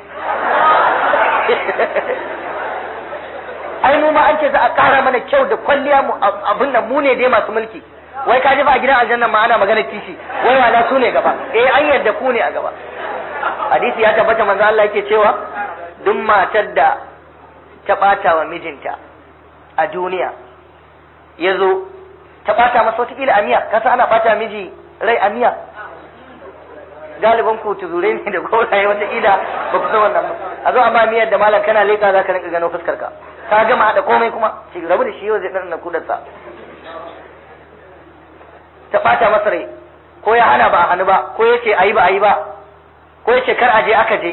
[SPEAKER 3] ai mu ma an ce za a ƙara mana kyau da kwalliya mu abin nan mu ne dai masu mulki wai ka ji ba a gidan aljanna ma ana magana kishi wai wala su ne gaba eh an yarda ku ne a gaba hadisi ya tabbata manzo Allah yake cewa duk matar da ta bata wa mijinta a duniya ya zo ta bata masa wata a miya kasa ana bata miji rai a miya galibin ku tuzurai ne da gauraye wata ila ba ku san wannan ba a zo a ba miyar da malam kana leka za ka rinka gano fuskar ka ka gama haɗa komai kuma shi rabu da shi yau zai ɗan kudarsa ta ɓata masa rai ko ya hana ba a hannu ba ko ya ce a yi ba a yi ba ko ya ce kar a je aka je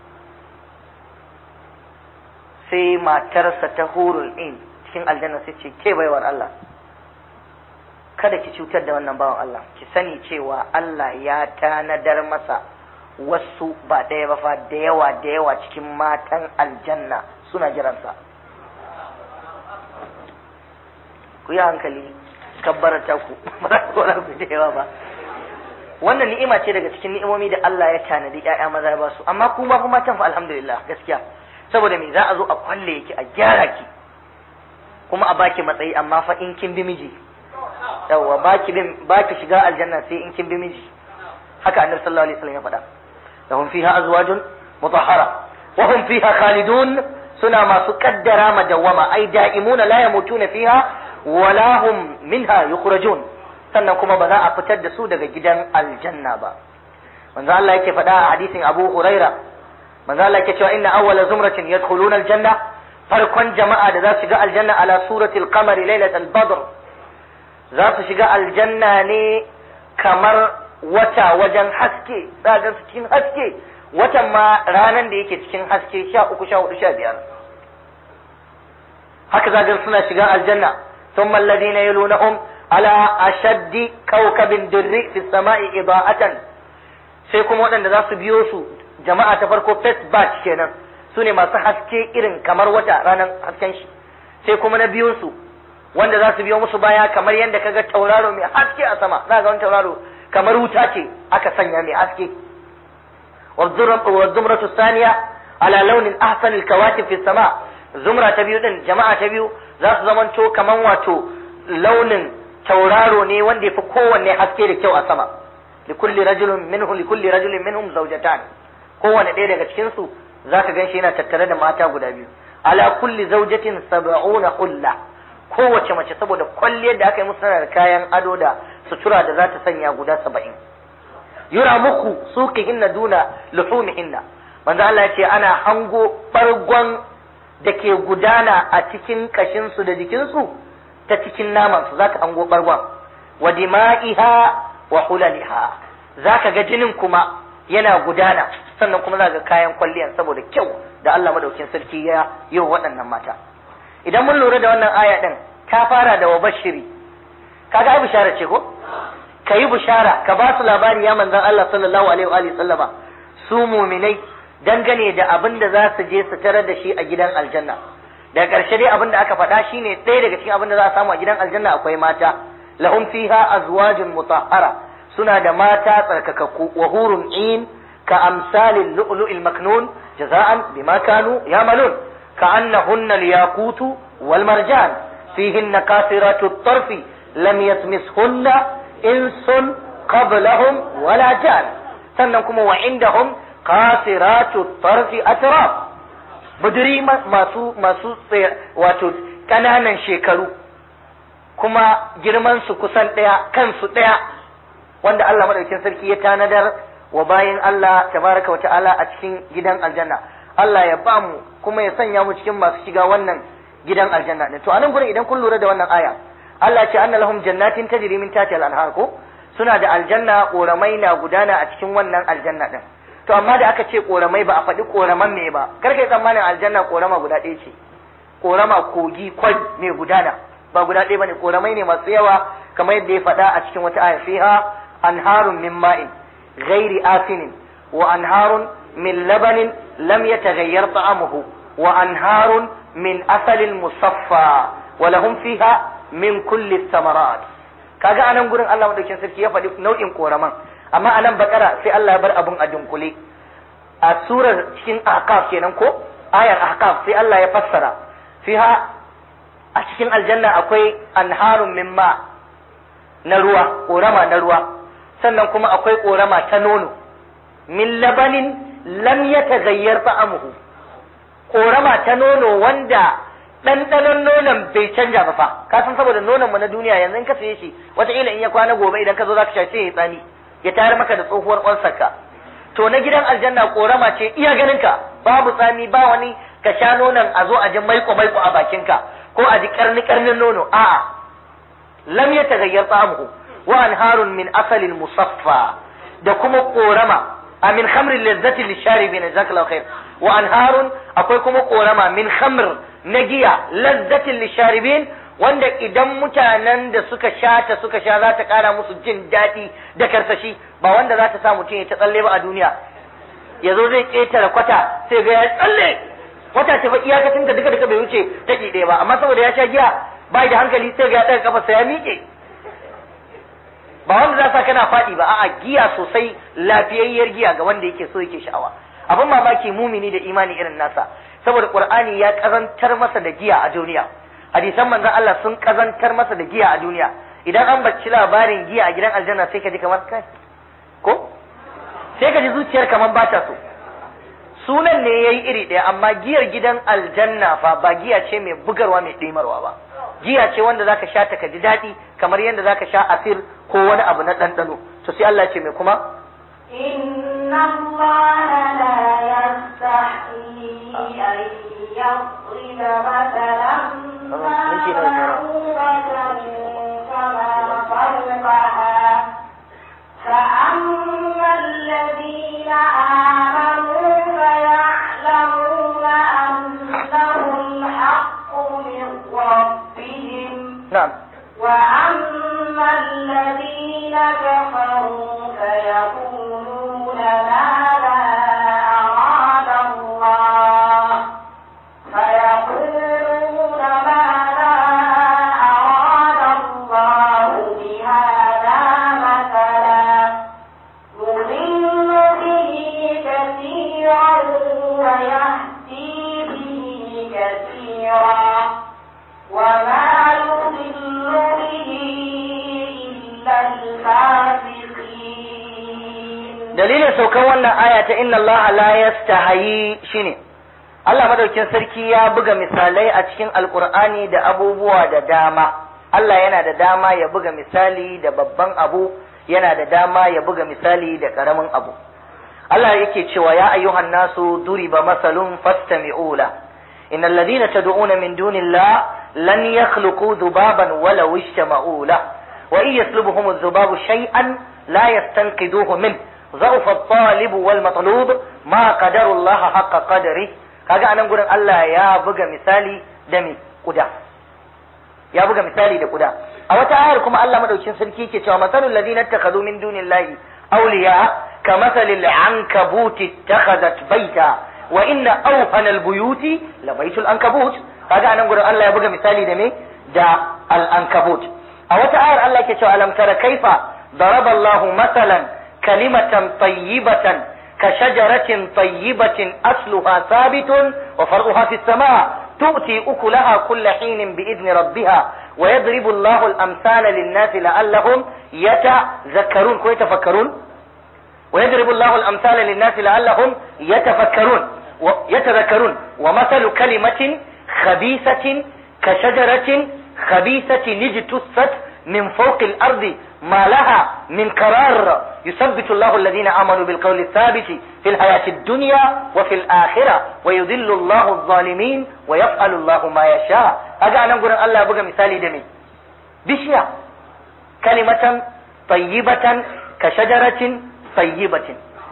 [SPEAKER 3] sai matarsa ta hurul in cikin aljanna sai ce ke baiwar Allah kada ki cutar da wannan bawan Allah ki sani cewa Allah ya tanadar masa wasu ba ɗaya ba fa da yawa da yawa cikin matan aljanna suna jiransa ku yi hankali kabbarata ku ba za ku ku da yawa ba wannan ni'ima ce daga cikin ni'imomi da Allah ya tanadi ƴaƴa maza ya ba su amma ku ma kuma matan fa alhamdulillah gaskiya saboda me za a zo a kwalle ki a gyara ki kuma a baki matsayi amma fa in kin bi miji yawa baki bin baki shiga aljanna sai in kin bi miji haka annabi sallallahu alaihi wasallam ya faɗa lahum fiha azwajun mutahhara wa hum fiha khalidun suna masu kaddara madawama ai da'imuna la yamutuna fiha wala hum minha yukhrajun sannan kuma ba za a fitar da su daga gidan aljanna ba manzo Allah yake faɗa a hadisin Abu Huraira manzo Allah yake cewa inna awwala zumratin yadkhuluna aljanna farkon jama'a da za su shiga aljanna ala suratil qamari lailatul badr za su shiga aljanna ne kamar wata wajen haske za ga su cikin haske watan ma ranar da yake cikin haske sha uku sha hudu sha biyar haka za ga suna shiga aljanna ثم الذين يلونهم على أشد كوكب دري في السماء إضاءة sai kuma waɗanda za su biyo su jama'a ta farko first batch kenan su ne masu haske irin kamar wata ranar hasken shi sai kuma na biyun su wanda za su biyo musu baya kamar yadda kaga tauraro mai haske a sama za ga wani tauraro kamar wuta ce aka sanya mai haske wa zumratu saniya ala launin ahsanil kawakib fi sama zumra ta biyu din jama'a ta biyu za su zamanto kaman wato launin tauraro ne wanda ya fi kowanne haske da kyau a sama likulli rajulun minhu likulli rajulin minhum zawjatan kowanne ɗaya daga cikin su zaka ganshi yana tattare da mata guda biyu ala kulli zawjatin sab'una hulla kowace mace saboda kwalliyar da aka yi musu tana da kayan ado da sutura da za ta sanya guda saba'in yura muku suqihinna duna luhumihinna manzo Allah ya ce ana hango bargon da ke gudana a cikin kashinsu da jikinsu ta cikin namansu za ka hango bargon wa dima'iha wa hulaliha za ka ga jinin kuma yana gudana sannan kuma za ga kayan kwalliyan saboda kyau da Allah madaukin sarki ya yi wa waɗannan mata idan mun lura da wannan aya ɗin ta fara da wa bashiri kaga ai bishara ce ko ka yi bishara ka ba su labari ya manzan Allah sallallahu alaihi wa sallama su muminai dangane da abin da za su je su tarar da shi a gidan aljanna daga ƙarshe dai abin da aka faɗa shine ɗaya daga cikin abin da za a samu a gidan aljanna akwai mata lahum fiha azwajun mutahhara suna da mata tsarkakakku wa hurun in ka amsalil lu'lu'il maknun jaza'an bima kanu yamalun ka annahunna al-yaqutu wal marjan fihinna qasiratu at-tarfi lam yatmishunna insun qablahum wala jan sannan kuma wa indahum qasiratu tarfi atraf buduri masu masu wato kananan shekaru kuma girman su kusan daya kansu daya wanda Allah madaukakin sarki ya tanadar wa bayin Allah tabaraka wa ta'ala a cikin gidan aljanna Allah ya ba mu kuma ya sanya mu cikin masu shiga wannan gidan aljanna to anan gurin idan kun lura da wannan aya Allah ya ce anna lahum jannatin tajri min tahtiha al-anhar ko suna da aljanna koramai na gudana a cikin wannan aljanna din to amma da aka ce koramai ba a faɗi koraman me ba kar kai tsammanin aljanna korama guda ɗaya ce korama kogi kwai mai gudana ba guda ɗaya bane koramai ne masu yawa kamar yadda ya faɗa a cikin wata aya fiha anharun min ma'in ghairi asinin wa anharun min labanin lam yataghayyar ta'amuhu wa anharun min asalin musaffa wa lahum fiha min kulli thamarat kaga anan gurin Allah madaukin sarki ya faɗi nau'in koraman amma a nan bakara sai Allah ya bar abun a dunkule a surar cikin ahqaf kenan ko ayar ahqaf sai Allah ya fassara fiha a cikin aljanna akwai anharun min ma na ruwa korama na ruwa sannan kuma akwai korama ta nono min labanin lam yataghayyar ta'amuhu korama ta nono wanda ɗanɗanon nonon bai canja ba fa ka san saboda nonon mu na duniya yanzu in ka saye shi wataƙila in ya kwana gobe idan ka zo zaka sha sai ya tsani ya tayar maka da tsohuwar ƙwansarka to na gidan aljanna korama ce iya ganin ka babu tsami ba wani ka sha nonon a zo a ji maiko maiko a bakinka ko a ji karni karnin nono a'a lam ya tagayyar tsamuhu wa anharun min asalin musaffa da kuma korama a min khamrin lazzati lisharibin jazakallahu khair wa anharun akwai kuma korama min khamr na giya lazzatin lisharibin wanda idan mutanen da suka sha ta suka sha za ta kara musu jin daɗi da karsashi ba wanda za ta sa mutum ya ta tsalle ba a duniya ya zo zai ƙetare kwata sai ga ya tsalle kwata ce fa iyakacin da duka duka bai wuce taki ɗaya ba amma saboda ya sha giya ba da hankali sai ga ya ɗaga kafa ya miƙe ba wanda za sa kana faɗi ba a'a giya sosai lafiyayyar giya ga wanda yake so yake sha'awa abin mamaki mumini da imani irin nasa saboda qur'ani ya kazantar masa da giya a duniya hadisan manzon Allah sun kazantar masa da giya a duniya idan an bacci labarin giya a gidan aljanna sai ka ji kamar kai ko sai ka ji zuciyar kamar ba ta so sunan ne yayi iri ɗaya amma giyar gidan aljanna fa ba giya ce mai bugarwa mai ɗimarwa ba giya ce wanda zaka sha ta ka ji daɗi kamar yadda zaka sha asir ko wani abu na ɗanɗano to sai Allah ce mai kuma
[SPEAKER 2] إن الله لا يستحيي أن يضرب مثلا ما بعوضة فما فوقها الذين آمنوا فيعلمون أنه الحق من ربهم
[SPEAKER 3] na'am
[SPEAKER 2] وأما الذين كفروا فيقولون ماذا أراد الله فيقولون ماذا أراد الله بهذا مثلا يضل به كثيرا ويهدي به كثيرا وما يضل به إلا الفاسقين
[SPEAKER 3] dalilin saukan wannan aya ta inna Allah la yastahi shine Allah madaukin sarki ya buga misalai a cikin alkur'ani da abubuwa da dama Allah yana da dama ya buga misali da babban abu yana da dama ya buga misali da karamin abu Allah yake cewa ya ayyuhan nasu duriba masalun fastami'u la innal ladina tad'una min dunillah lan yakhluqu dhubaban walau ishtama'u la wa in yaslubuhum adh-dhubabu shay'an la yastanqidhuhu min ضعف الطالب والمطلوب ما قدر الله حق قدره kaga anan gurin Allah ya buga misali da me kuda ya buga misali da kuda a wata ayar kuma Allah madaukin sarki yake cewa masalul ladina ittakhadhu min dunillahi awliya kamasalil ankabuti ittakhadhat baita wa inna awhana albuyuti la baitul ankabut kaga anan gurin Allah ya buga misali da me da al ankabut a wata ayar Allah yake cewa alam tara kaifa daraba Allahu masalan kalimatan tayyibatan كشجرة طيبة أصلها ثابت وفرعها في السماء تؤتي أكلها كل حين بإذن ربها ويضرب الله الأمثال للناس لعلهم يتذكرون كو يتفكرون ويضرب الله الأمثال للناس لعلهم يتفكرون يتذكرون ومثل كلمة خبيثة كشجرة خبيثة اجتثت من فوق الأرض ما لها من قرار يثبت الله الذين آمنوا بالقول الثابت في الحياة الدنيا وفي الآخرة ويذل الله الظالمين ويفعل الله ما يشاء أجا أنا أقول الله بقى مثالي دمي بشيا كلمة طيبة كشجرة طيبة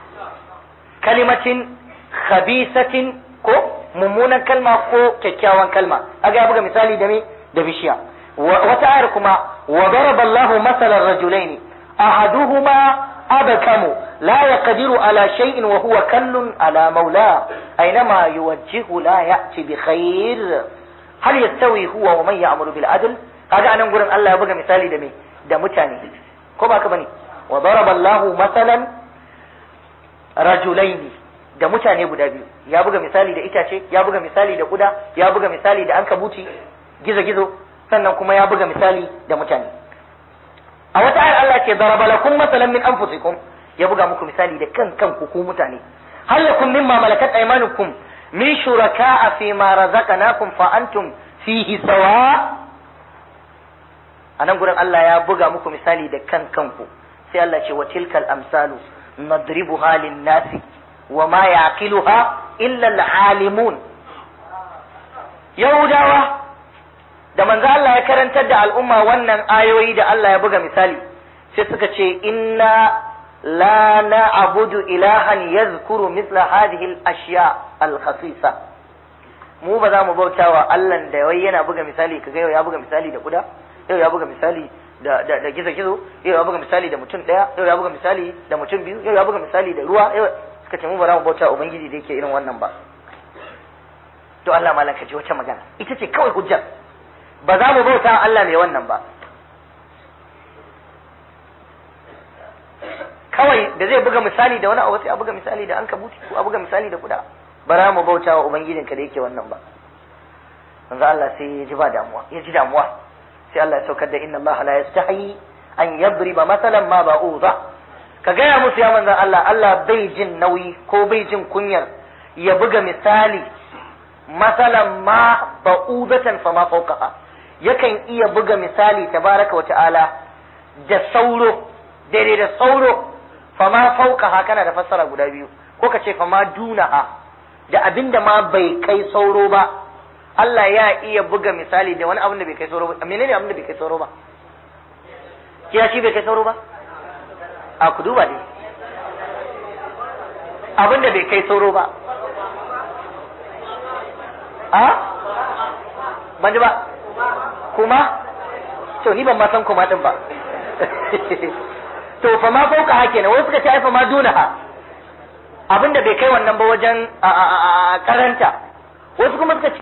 [SPEAKER 3] كلمة خبيثة كو ممونا كلمة كو كيكاوان كلمة أجا أبقى مثالي دمي دبشيا وتعاركما وضرب الله مثل الرجلين أحدهما أبكم لا يقدر على شيء وهو كل على مولاه أينما يوجه لا يأتي بخير هل يستوي هو ومن يأمر بالعدل هذا أنا نقول الله يبقى مثالي دمي دمتاني كما كبني وضرب الله مثلا رجلين da mutane guda biyu ya buga misali da itace ya buga misali da kuda ya buga misali da ankabuti gizo-gizo sannan kuma ya buga misali da mutane a wata ayar Allah ce daraba lakum masalan min anfusikum ya buga muku misali da kan kanku ku mutane hal lakum mimma malakat aymanukum min shuraka'a fi ma razaqnakum fa antum fihi sawa anan gurin Allah ya buga muku misali da kan kanku sai Allah ce wa tilkal amsalu nadribuha lin nasi wa ma yaqiluha illa al-alimun yahudawa da manzo Allah ya karantar da al'umma wannan ayoyi da Allah ya buga misali sai suka ce inna la na'budu ilahan yadhkuru mithla hadhihi al-ashya al-khasisa mu ba za mu bauta wa Allah da wai yana buga misali kaga yau ya buga misali da kuda yau ya buga misali da da, da gizo gizo yau ya buga misali da mutum daya yau ya buga misali da mutum biyu yau ya buga misali da ruwa yau suka ce mu ba za mu bauta wa ubangiji da yake irin wannan ba to Allah malan ka ji wata magana ita ce kawai hujjar ba za mu bauta Allah mai wannan ba kawai da zai buga misali da wani abu sai a buga misali da an kabuti ko a buga misali da kuda ba za mu bauta wa ubangijinka da yake wannan ba manzo Allah sai ya ji ba damuwa ya ji damuwa sai Allah ya saukar da inna Allah la yastahi an yadriba masalan ma ba'udha ka gaya musu ya manzo Allah Allah bai jin nauyi ko bai jin kunyar ya buga misali masalan ma ba'udatan fa ma fawqaha yakan iya buga misali tabaraka wa ta'ala da sauro daidai da sauro fama fauka kana da fassara guda biyu ko ka ce fama dunaha da abinda ma bai kai sauro ba Allah ya iya buga misali da wani abin da bai kai sauro ba menene abin da bai kai sauro ba kiya shi bai kai sauro ba a ku duba dai abin da bai kai sauro ba a ban ji ba kuma to ni ban ma san kuma din ba to fa ma fauka hake ne wasu suka ce ai fa ma duna ha abin da bai kai wannan ba wajen a karanta wasu kuma suka ce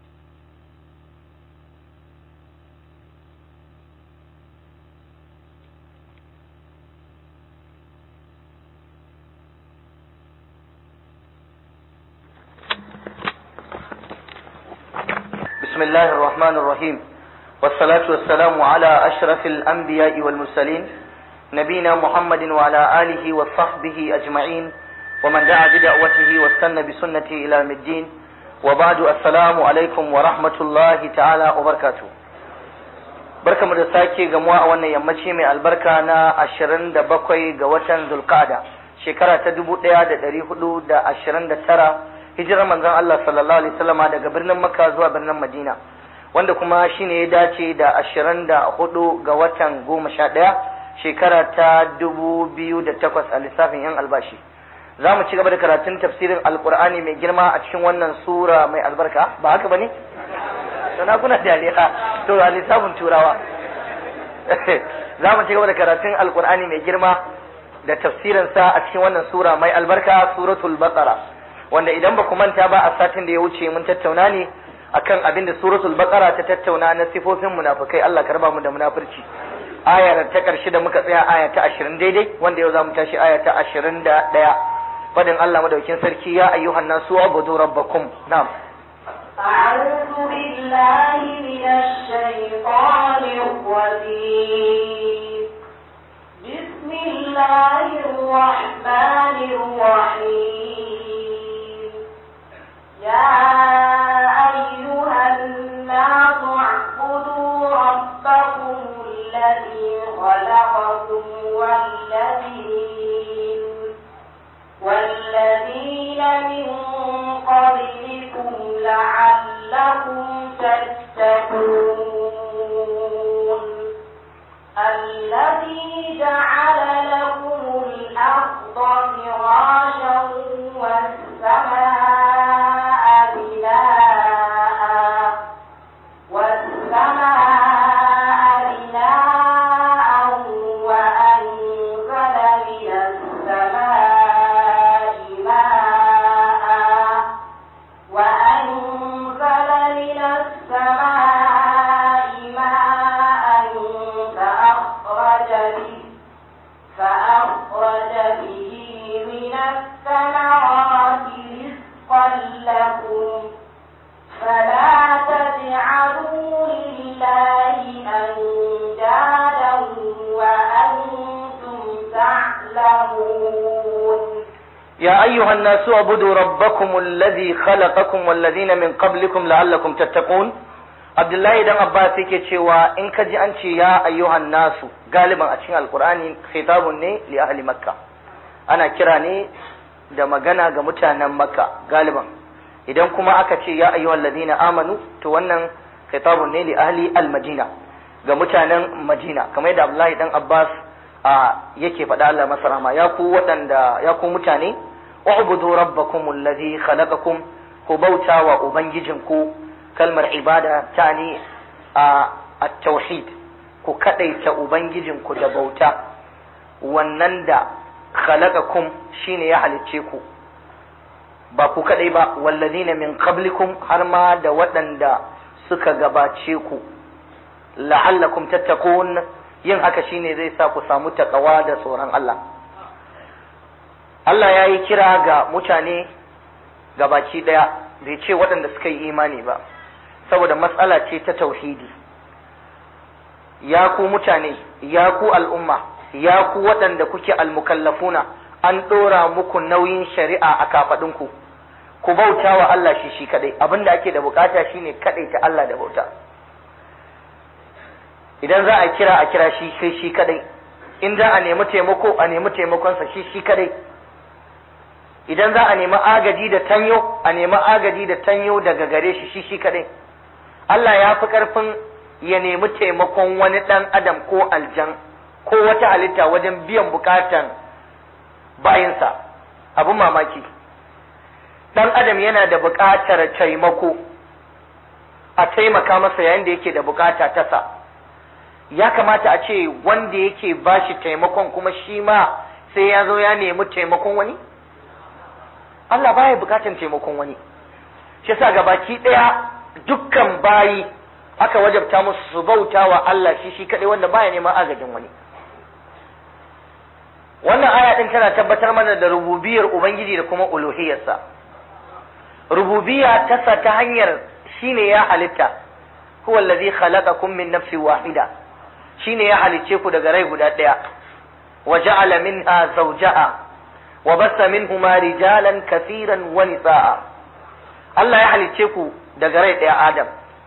[SPEAKER 3] بسم الله الرحمن الرحيم والصلاة والسلام على أشرف الأنبياء والمرسلين نبينا محمد وعلى آله وصحبه أجمعين ومن دعا بدعوته واستنى بسنته إلى يوم الدين وبعد السلام عليكم ورحمة الله تعالى وبركاته barka mu da sake gamuwa a wannan yammaci mai albarka na ashirin da bakwai ga watan zulqa'ada shekara ta dubu ɗaya da ɗari hudu da ashirin da tara hijirar manzon Allah sallallahu alaihi wasallama daga birnin Makka zuwa birnin Madina wanda kuma shine ya dace da ashirin da hudu ga watan goma sha ɗaya shekara ta dubu biyu da takwas a lissafin yan albashi za mu ci gaba da karatun tafsirin alkur'ani mai girma a cikin wannan sura mai albarka ba haka ba ne? sana kuna dariya to a lissafin turawa za mu ci gaba da karatun alkur'ani mai girma da tafsirinsa a cikin wannan sura mai albarka suratul baqara wanda idan ba ku manta ba a satin da ya wuce mun tattauna ne akan abin da suratul baqara ta tattauna na sifofin munafikai Allah karba mu da munafurci aya ta karshe da muka tsaya aya ta 20 daidai wanda yau zamu tashi aya ta 21 fadin Allah madaukin sarki ya ayyuhan nasu ubudu rabbakum na'am
[SPEAKER 2] أعوذ بالله من الشيطان الرجيم بسم الله الرحمن الرحيم يا أيها الناس اعبدوا ربكم الذي خلقكم والذين والذين من قبلكم لعلكم تتقون الذي جعل لكم الأرض فراشا والسماء بناء والسماء بناء وأنزل من السماء ماء وأنزل من السماء ماء فأخرج به فأخرج به من الثمرات رزقا لكم فلا تجعلوا لله أندادا وأنتم تعلمون
[SPEAKER 3] يا أيها الناس اعبدوا ربكم الذي خلقكم والذين من قبلكم لعلكم تتقون Abdullahi dan Abbas yake cewa in ka ji an ce ya ayyuhan nasu galiban a cikin Alkur'ani khitabun ne li ahli Makka ana kira ne da magana ga mutanen Makka galiban idan kuma aka ce ya ayyuhal ladina amanu to wannan khitabun ne li ahli al-Madina ga mutanen Madina kamar yadda Abdullahi dan Abbas a yake faɗa Allah masa rahama ya ku waɗanda ya ku mutane u'budu rabbakum allazi khalaqakum ku bauta wa ubangijinku kalmar ibada ta ne a at-tauhid ku kadaita ubangijinku da bauta wannan da khalaqakum shine ya halicce ku ba ku kadai ba wallazina min qablikum har ma da waɗanda suka gabace ku la'allakum tattaqun yin haka shine zai sa ku samu takawa da tsoron Allah Allah ya yi kira ga mutane gabaki ɗaya bai ce waɗanda suka yi imani ba saboda matsala ce ta tauhidi ya ku mutane ya ku al'umma ya ku waɗanda kuke almukallafuna an ɗora muku nauyin shari'a a kafaɗinku ku bauta wa Allah shi shi kaɗai abinda ake da bukata shine kaɗai ta Allah da bauta idan za a kira a kira shi sai shi kadai in za a nemi taimako a nemi taimakonsa shi shi kadai idan za a nemi agaji da tanyo a nemi agaji da tanyo daga gare shi shi shi kadai Allah ya fi karfin ya nemi taimakon wani ɗan adam ko aljan ko wata halitta wajen biyan bukatan bayinsa abin mamaki dan adam yana da buƙatar taimako a taimaka masa yayin da yake da buƙata ta sa ya kamata a ce wanda yake bashi taimakon kuma shi ma sai ya zo ya nemi taimakon wani Allah baya buƙatar taimakon wani shi yasa gabaki ɗaya dukkan bayi aka wajabta musu su bauta wa Allah shi shi kaɗai wanda baya neman agajin wani wannan aya din tana tabbatar mana da rububiyar ubangiji da kuma uluhiyarsa rububiyya tasa ta hanyar shine ya halitta huwa allazi khalaqakum min nafsin wahida shine ya halicce ku daga rai guda daya wa ja'ala minha zawjaha wa bassa minhuma rijalan kaseeran wa nisaa Allah ya halicce ku daga rai daya Adam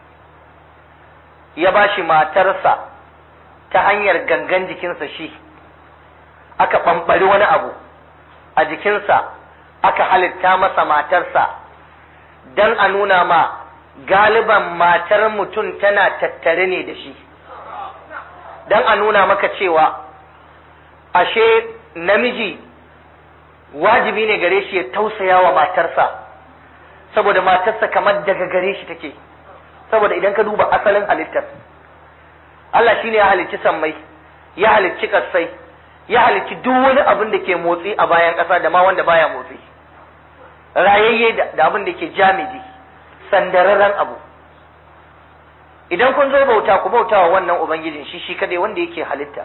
[SPEAKER 3] ya bashi matarsa ta hanyar gangan jikinsa shi aka ɓamɓari wani abu a jikinsa aka halitta masa matarsa don a nuna ma galiban matar mutum tana tattare ne da shi don a nuna maka cewa ashe namiji wajibi ne gare shi ya tausaya wa matarsa saboda matarsa kamar daga gare shi take saboda idan ka duba asalin halittar Allah shine ya halicci sammai ya halicci kassai ya halicci duk wani abin da ke motsi a bayan ƙasa da ma wanda baya motsi rayayye da abin da ke jamidi sandararren abu idan kun zo bauta ku bauta wa wannan ubangijin shi shi kadai wanda yake halitta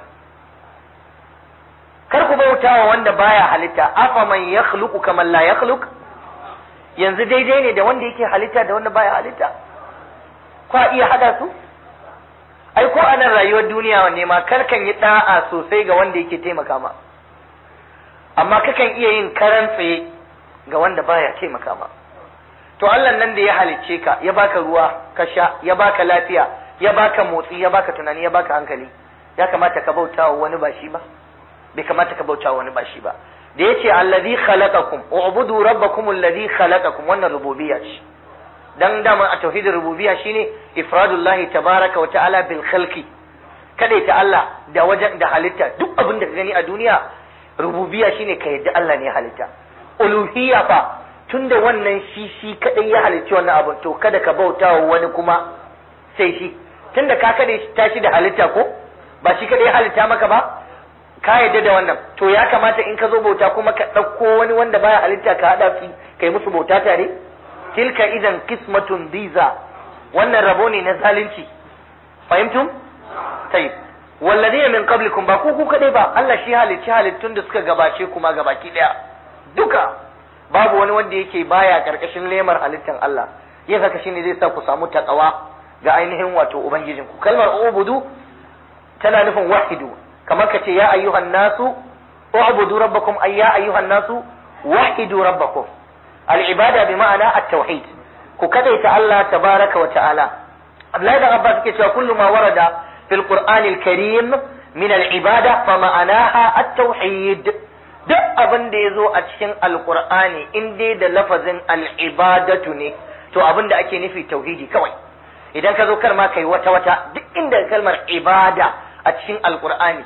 [SPEAKER 3] kar ku bauta wa wanda baya halitta afa man yakhluqu kaman la yakhluq yanzu daidai ne da wanda yake halitta da wanda baya halitta kwa iya hada su ai ko a nan rayuwar duniya wanne ma karkan yi da'a sosai ga wanda yake taimaka ma amma kakan iya yin karan tsaye ga wanda baya taimaka ma to Allah nan da ya halicce ka ya baka ruwa ka sha ya baka lafiya ya baka motsi ya baka tunani ya baka hankali ya kamata ka bauta wa wani ba shi ba bai kamata ka bauta wa wani ba shi ba da yace allazi khalaqakum ubudu rabbakum allazi khalaqakum wannan rububiyya ce dan dama a tauhidin rububiyya shine ifradullahi tabaraka wa ta'ala bil khalqi kada ta Allah da wajen da halitta duk abin da ka gani a duniya rububiyya shine ka yadda Allah ne ya halitta uluhiyya fa tunda wannan shi shi kadai ya halicci wannan abin to kada ka bauta wa wani kuma sai shi tunda ka kada tashi da halitta ko ba shi kadai ya halitta maka ba ka yadda da wannan to ya kamata in ka zo bauta kuma ka ɗauko wani wanda baya halitta ka haɗa su kai musu bauta tare tilka idan kismatun diza wannan rabo ne na zalunci fahimtum tayyib walladina min qablikum ba ku ku kadai ba Allah shi halicci halittun da suka gabace kuma gabaki daya duka babu wani wanda yake baya karkashin lemar halittan Allah yin haka shine zai sa ku samu takawa ga ainihin wato ubangijin ku kalmar ubudu tana nufin wahidu kamar ka ce ya ayyuhan nasu ubudu rabbakum ay ya ayyuhan nasu wahidu rabbakum al-ibada bi ma'ana at-tauhid ku kadaita Allah tabaraka wa ta'ala Abdullahi da Abbas yake cewa kullu ma warada fil Qur'an al-Karim min al-ibada fa ma'anaha at-tauhid duk abin da yazo a cikin al-Qur'ani in dai da lafazin al-ibadatu ne to abin da ake nufi tauhidi kawai idan ka zo kar ma kai wata wata duk inda kalmar ibada a cikin al-Qur'ani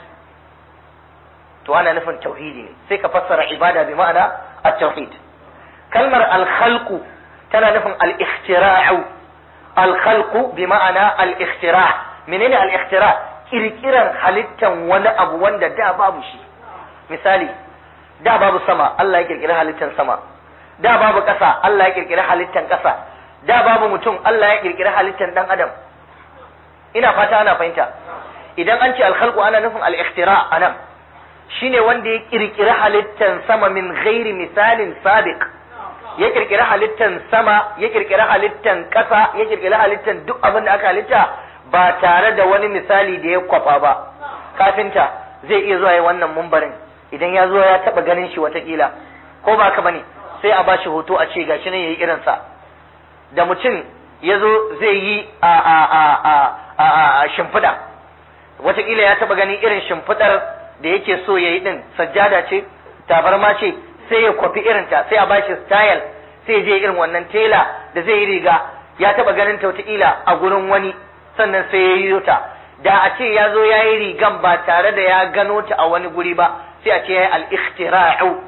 [SPEAKER 3] to ana nufin tauhidi ne sai ka fassara ibada bi ma'ana at-tauhid kalmar al-khalqu tana nufin al-ikhtira'u al-khalqu bi ma'ana al-ikhtira' menene al-ikhtira' kirkiran halittan wani abu wanda da babu shi misali da babu sama Allah ya kirkiri halittan sama da babu ƙasa Allah ya kirkiri halittan ƙasa da babu mutum Allah ya kirkiri halittan dan adam ina fata ana fahimta idan an ce al-khalqu ana nufin al-ikhtira' anan shine wanda ya kirkiri halittan sama min ghairi misalin sabiq ya kirkiri halittan sama ya kirkiri halittan ƙasa ya kirkiri halittan duk abin da aka halitta ba tare da wani misali da ya kwafa ba kafinta zai iya zuwa yi wannan mumbarin idan ya zo ya taba ganin shi watakila ko ba ka bane sai a bashi hoto a ce gashi ne yayi irinsa da mutum ya zo zai yi a a a a a, a shimfiɗa watakila ya taba ganin irin shimfiɗar da yake so ya yi din sajjada ce tabarma ce sai ya kwafi irinta sai a bashi style sai je irin wannan tela da zai yi riga ya taba ganin ta wataƙila a gurin wani sannan sai ya yi ta da a ce ya zo ya yi rigan ba tare da ya gano ta a wani guri ba sai a ce ya yi al-ikhtira'u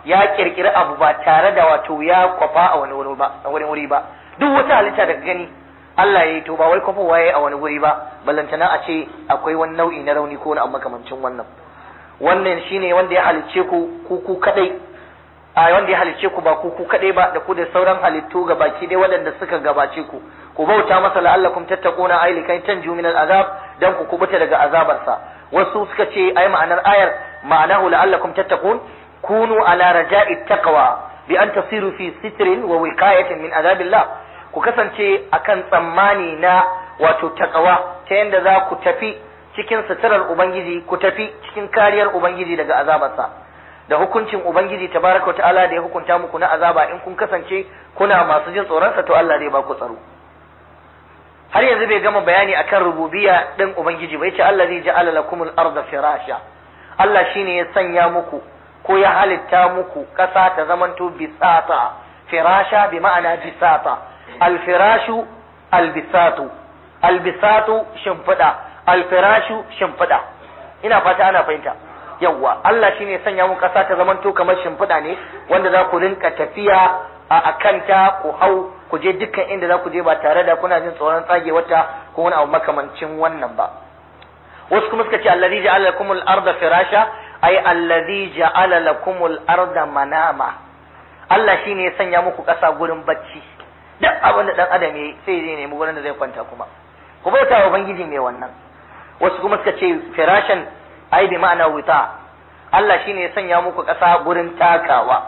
[SPEAKER 3] ya kirkiri abu ba tare da wato ya kwafa a wani wuri ba a wani wuri ba duk wata halitta daga gani Allah ya yi to ba wai kwafa waye a wani wuri ba ballantana a ce akwai wani nau'i na rauni ko wani abu makamancin wannan wannan shine wanda ya halicce ku ku ku kadai a wanda ya halicce ku ba ku ku kadai ba da ku da sauran halittu ga baki dai waɗanda suka gabace ku ku bauta masa la'allakum tattaquna ay likai tanju min al'azab dan ku kubuta daga azabarsa wasu suka ce ai ma'anar ayar ma'anahu la'allakum tattaqun kunu ala raja'i taqwa bi an tasiru fi sitrin wa wiqayatin min azabillah ku kasance akan tsammani na wato taqwa ta yanda za ku tafi cikin suturar ubangiji ku tafi cikin kariyar ubangiji daga azabarsa da hukuncin ubangiji tabaraka wa ta'ala da ya hukunta muku na azaba in kun kasance kuna masu jin tsoronsa to Allah zai ba ku tsaro har yanzu bai gama bayani akan rububiyya din ubangiji ba yace Allah zai ja'ala lakumul arda firasha Allah shine ya sanya muku ko ya halitta muku ƙasa ta zamanto bisata firasha bi ma'ana bisata alfirashu albisatu albisatu shimfiɗa alfirashu shimfiɗa ina fata ana fahimta yawwa Allah shine ya sanya muku ƙasa ta zamanto kamar shimfiɗa ne wanda za ku rinka tafiya a kanta ku hau ku je dukkan inda za ku je ba tare da kuna jin tsoron tsage wata ko wani abu makamancin wannan ba wasu kuma suka ce allazi ja'ala lakumul arda firasha ay allazi ja'ala lakumul arda manama Allah shine ya sanya muku ƙasa gurin bacci duk abin da dan adam yayi sai zai nemi gurin da zai kwanta kuma ku bauta wa ubangiji mai wannan wasu kuma suka ce firashan ai bi ma'ana wuta Allah shine ya sanya muku ƙasa gurin takawa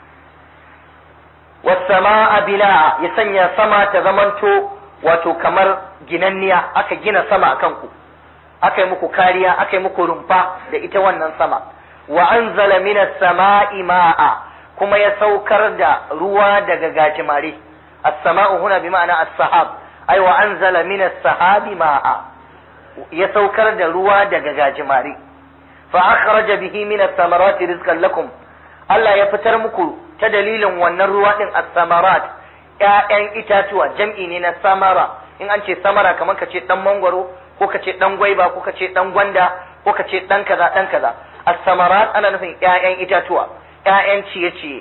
[SPEAKER 3] wasama'a bina'a ya sanya sama ta zamanto wato kamar ginanniya aka gina sama akan ku aka yi muku kariya aka yi muku rumfa da ita wannan sama wa anzala minas sama'i ma'a kuma ya saukar da ruwa daga gajimare as-sama'u huna bi ma'ana as-sahab ai wa anzala minas sahabi ma'a ya saukar da ruwa daga gajimare fa akhraja bihi minas samarati rizqan lakum Allah ya fitar muku ta dalilin wannan ruwa din as-samarat ƴaƴan itatuwa jam'i ne na samara in an ce samara kamar ka ce dan mangwaro ko ka ce dan gwaiba ko ka ce dan gwanda ko ka ce dan kaza dan kaza as-samarat ana nufin ƴaƴan itatuwa ƴaƴan ciye-ciye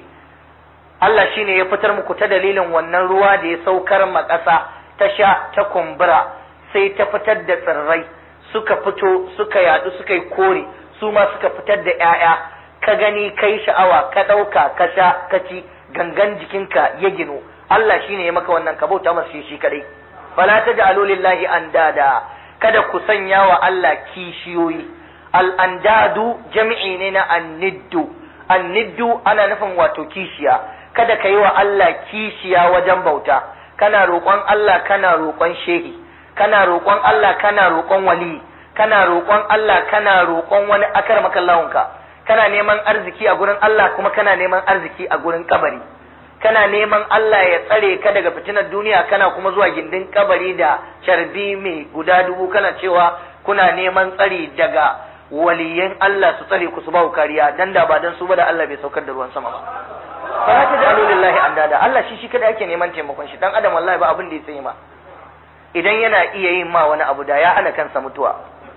[SPEAKER 3] Allah shine ya fitar muku ta dalilin wannan ruwa da ya saukar ma ƙasa ta sha ta kumbura sai ta fitar da tsirrai suka fito suka yadu suka yi kore su ma suka fitar da ƴaƴa ka gani kai sha'awa ka ɗauka ka sha ka ci gangan jikinka ya gino Allah shine ya maka wannan ka bauta masa shi kadai fala taj'alu lillahi andada kada ku sanya wa Allah kishiyoyi al andadu jami'i ne na anniddu anniddu ana nufin wato kishiya kada ka yi wa Allah kishiya wajen bauta kana roƙon Allah kana roƙon shehi kana roƙon Allah kana roƙon wali kana roƙon Allah kana roƙon wani akar makallahunka kana neman arziki a gurin Allah kuma kana neman arziki a gurin kabari kana neman Allah ya tsare ka daga fitinar duniya kana kuma zuwa gindin kabari da carbi mai guda dubu kana cewa kuna neman tsari daga waliyan Allah su tsare ku su ba kariya dan da ba dan su ba da Allah bai saukar da ruwan sama ba fara ta da lillahi andada Allah shi shi kada ake neman taimakon shi dan adam wallahi ba abin da ya tsaye ma idan yana iya yin ma wani abu da ya hana kansa mutuwa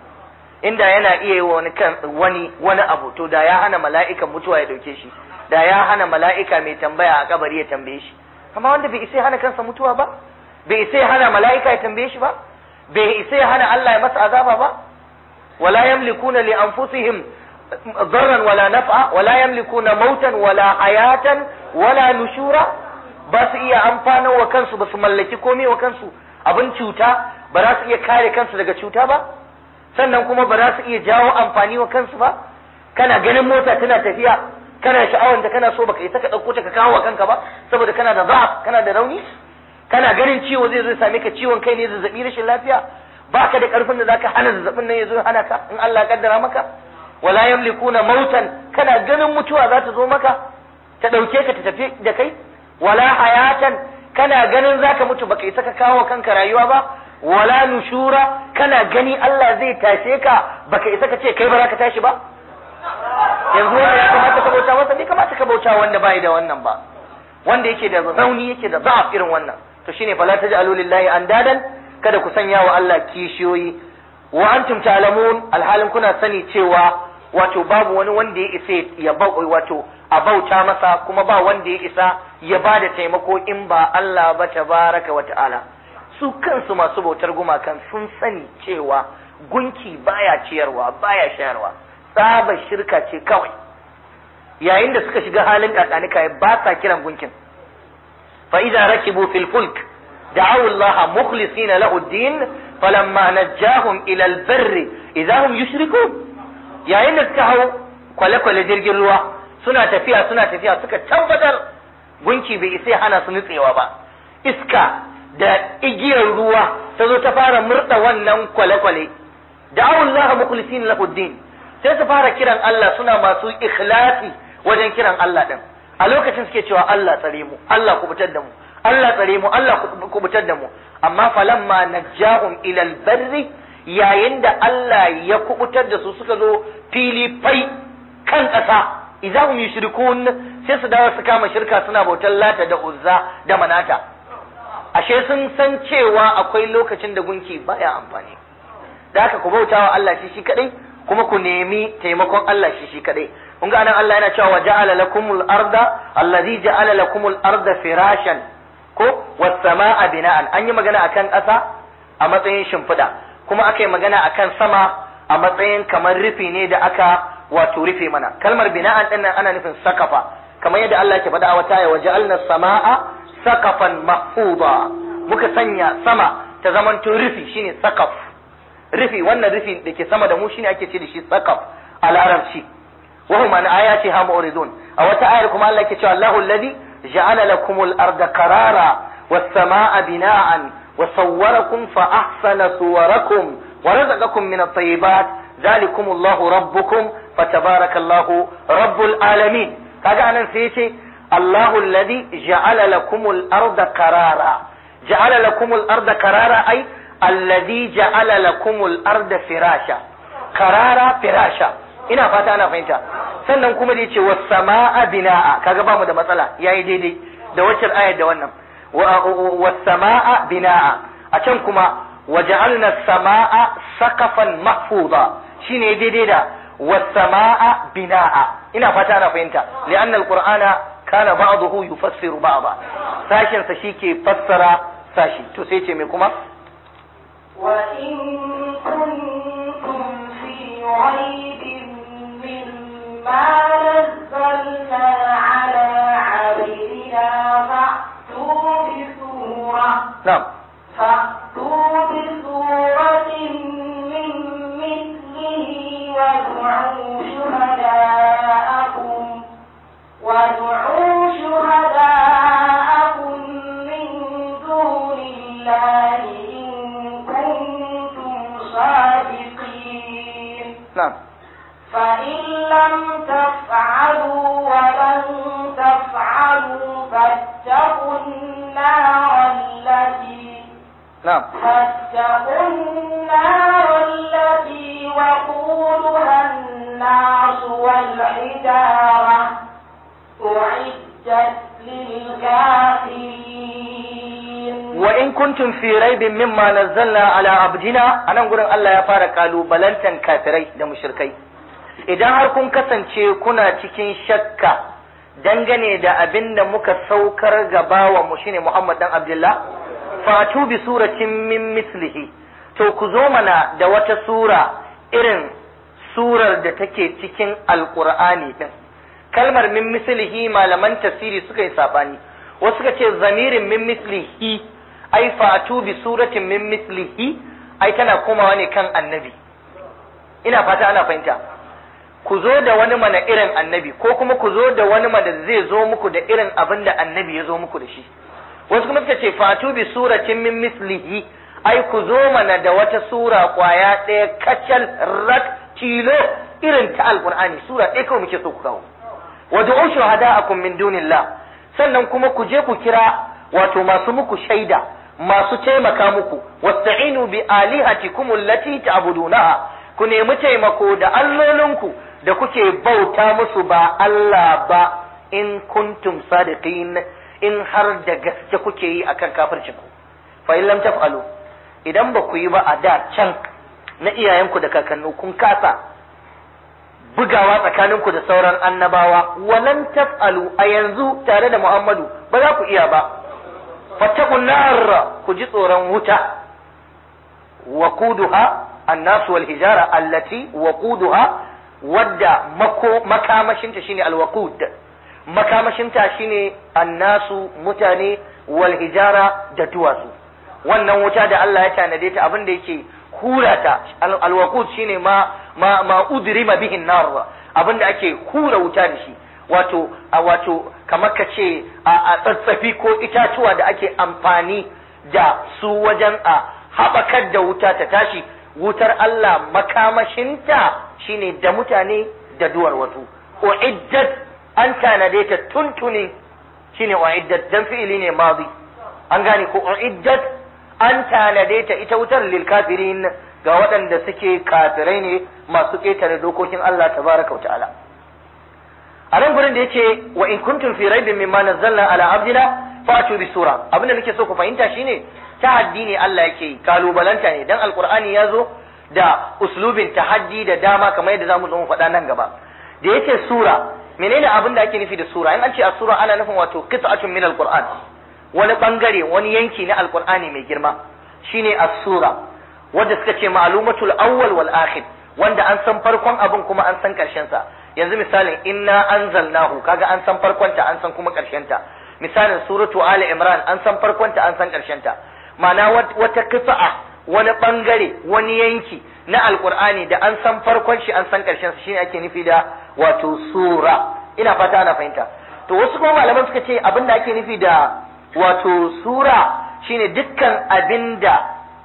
[SPEAKER 3] inda yana iya yi wani kan wani wani abu to da ya hana mala'ikan mutuwa ya dauke shi da ya hana mala'ika mai tambaya a kabari ya tambaye shi amma wanda bai isa hana kansa mutuwa ba bai isa hana mala'ika ya tambaye shi ba bai isa hana Allah ya masa azaba ba wala yamlikuna li anfusihim darran wala naf'a wala yamlikuna mautan wala hayatan wala nushura ba su iya amfanar wa kansu ba su mallaki komai wa kansu abin cuta ba za su iya kare kansu daga cuta ba sannan kuma ba za su iya jawo amfani wa kansu ba kana ganin mota tana tafiya kana sha'awar da kana so baka isa ka ɗauko ta ka kawo wa kanka ba saboda kana da za'af kana da rauni kana ganin ciwo zai zo same ka ciwon kai ne zazzabi rashin lafiya baka da karfin da zaka hana zazzabin nan ya zo hana ka in Allah ya kaddara maka wala yamlikuna mautan kana ganin mutuwa za ta zo maka ta ɗauke ka ta tafi da kai wala hayatan kana ganin zaka mutu baka isa ka kawo kanka rayuwa ba wala nushura kana gani Allah zai tashe ka baka isa ka ce kai ba za ka tashi ba yanzu wanda ya kamata ka bauta masa bai kamata ka bauta wanda bai da wannan ba wanda yake da rauni yake da za'af irin wannan to shine fala taj'alu lillahi andadan kada ku sanya wa Allah kishiyoyi wa antum ta'lamun alhalin kuna sani cewa wato babu wani wanda ya isa ya wato a bauta masa kuma ba wanda ya isa ya ba da taimako in ba Allah ba tabaraka wa ta'ala su kansu masu bautar gumakan sun sani cewa gunki baya ciyarwa baya shayarwa tsaba shirka ce kawai yayin da suka shiga halin kakanika ba sa kiran gunkin fa idza rakibu fil fulk da'aw Allah mukhlisina lahu ad-din falamma najjahum ila al-barr idza hum yushrikun yayin da suka hau kwale-kwale jirgin ruwa suna tafiya suna tafiya suka tabbatar gunki bai isa hana su nutsewa ba iska da igiyar ruwa ta zo ta fara murda wannan kwale-kwale da'aw Allah mukhlisina lahu ad-din sai su fara kiran Allah suna masu ikhlasi wajen kiran Allah din a lokacin suke cewa Allah tsare mu Allah kubutar da mu Allah tsare mu Allah kubutar da mu amma falamma najjahum ila albarri yayin da Allah ya kubutar da su suka zo fili fai kan ƙasa idza hum yushrikun sai su dawo su kama shirka suna bautar lata da uzza da manata ashe sun san cewa akwai lokacin da gunki baya amfani da haka ku bautawa Allah shi shi kadai kuma ku nemi taimakon Allah shi shi kadai kun ga nan Allah yana cewa waja'ala lakumul arda allazi ja'ala lakumul arda firashan ko was samaa bina'an an yi magana akan ƙasa a matsayin shimfiɗa kuma aka yi magana akan sama a matsayin kamar rufi ne da aka wato rufe mana kalmar bina'an din nan ana nufin sakafa kamar yadda Allah ke faɗa a wata ya waja'alna samaa sakafan mahfuza muka sanya sama ta zamanto rufi shine sakaf rufi wannan rufi da ke sama da mu shine ake ce da shi sakaf a larabci wa hum an ayati ha mu'ridun a wata ayar kuma Allah yake cewa Allahu alladhi ja'ala lakumul arda qarara was samaa bina'an wa sawwarakum fa ahsana suwarakum wa razaqakum min at-tayyibat dhalikum Allahu rabbukum fatabarakallahu rabbul alamin kaga anan sai yace Allahu alladhi ja'ala lakumul arda qarara ja'ala lakumul arda qarara ai alladhi ja'ala lakumul arda firasha karara firasha ina fata ana fahimta sannan kuma da yace was samaa binaa kaga bamu da matsala yayi daidai da wacce ayar da wannan was samaa binaa a can kuma waja'alna samaa saqafan mahfuza shine daidai da was samaa binaa ina fata ana fahimta li'anna alqur'ana kana ba'dahu yufassiru ba'da sashin sa shike fassara sashi to sai ce me kuma
[SPEAKER 2] وإن كنتم في ريب مما نزلنا على عبدنا فأتوا بسورة
[SPEAKER 3] na'am
[SPEAKER 2] فأتوا بسورة من مثله وادعوا شهداءكم وادعوا شهداءكم من دون الله إن كنتم صادقين
[SPEAKER 3] na'am
[SPEAKER 2] فإن لم تفعلوا ولن تفعلوا فاتقوا النار التي
[SPEAKER 3] na'am
[SPEAKER 2] فاتقوا النار التي وقودها الناس والحجارة أعدت للكافرين
[SPEAKER 3] wa in kuntum fi raibin mimma nazzalna ala abdina anan gurin Allah ya fara kalubalantan kafirai da mushrikai idan har kun kasance kuna cikin shakka dangane da abin da muka saukar ga bawa mu shine Muhammad dan Abdullah fatu bi suratin min mislihi to ku zo mana da wata sura irin surar da take cikin alqur'ani din kalmar min mislihi malaman tafsiri suka yi sabani wasu suka ce zamirin min mislihi ai fatu bi suratin min mislihi ai tana komawa ne kan annabi ina fata ana fahimta ku zo da wani mana irin annabi ko kuma ku zo da wani mana zai zo muku da irin abin da annabi ya zo muku da shi wasu kuma suka ce fatu bi suratin min mislihi ai ku zo mana da wata sura kwaya ɗaya kacal rak tilo irin ta alqur'ani sura ɗaya kawai muke so ku kawo wa du'u shuhada'akum min dunillah sannan kuma ku je ku kira wato masu muku shaida masu taimaka muku wasta'inu bi alihatikum allati ta'budunaha ku nemi taimako da allolinku da kuke bauta musu ba Allah ba in kuntum sadiqin in har da gaske kuke yi akan kafircin ku fa in lam taf'alu idan ba ku yi ba a da can na iyayenku da kakannu kun kasa bugawa tsakaninku da sauran annabawa walan taf'alu a yanzu tare da Muhammadu ba za ku iya ba fattaqun nar ku ji tsoron wuta waquduha annas wal hijara allati waquduha wadda mako makamashinta shine alwaqud makamashinta shine annasu mutane wal hijara da duwatsu wannan wuta da Allah ya tanade ta abin da yake hura ta alwaqud shine ma ma ma udrima bihi nar abin da ake hura wuta da shi wato a wato kamar ka ce a tsatsafi ko itatuwa da ake amfani da su wajen a haɓakar da wuta ta tashi wutar Allah makamashinta shine da mutane da duwar wasu uiddat an tanade ta tuntuni shine uiddat dan fi'ili ne madi an gane ko uiddat an tanade ta ita wutar lil kafirin ga waɗanda suke kafirai ne masu ƙetare dokokin Allah tabaraka wa ta'ala a nan gurin da yace wa in kuntum fi raibin mimma nazzalna ala abdina fatu bi sura abinda nake so ku fahimta shine tahaddi ne Allah yake yi kalubalanta ne dan alqur'ani ya zo da uslubin tahaddi da dama kamar yadda zamu zo mu faɗa nan gaba da yace sura menene abin da ake nufi da sura in an ce a sura ana nufin wato qit'atun min alqur'an wani bangare wani yanki na alqur'ani mai girma shine as-sura wanda suka ce ma'lumatul awwal wal akhir wanda an san farkon abin kuma an san karshen sa yanzu misalin inna anzalnahu kaga an san farkon ta an san kuma karshen ta misalin suratu ali imran an san farkon ta an san karshen ta ma'ana wata kifa'a wani bangare wani yanki na alqur'ani da an san farkon shi an san karshen sa shine ake nufi da wato sura ina fata ana fahimta to wasu kuma malaman suka ce abin da ake nufi da wato sura shine dukkan abinda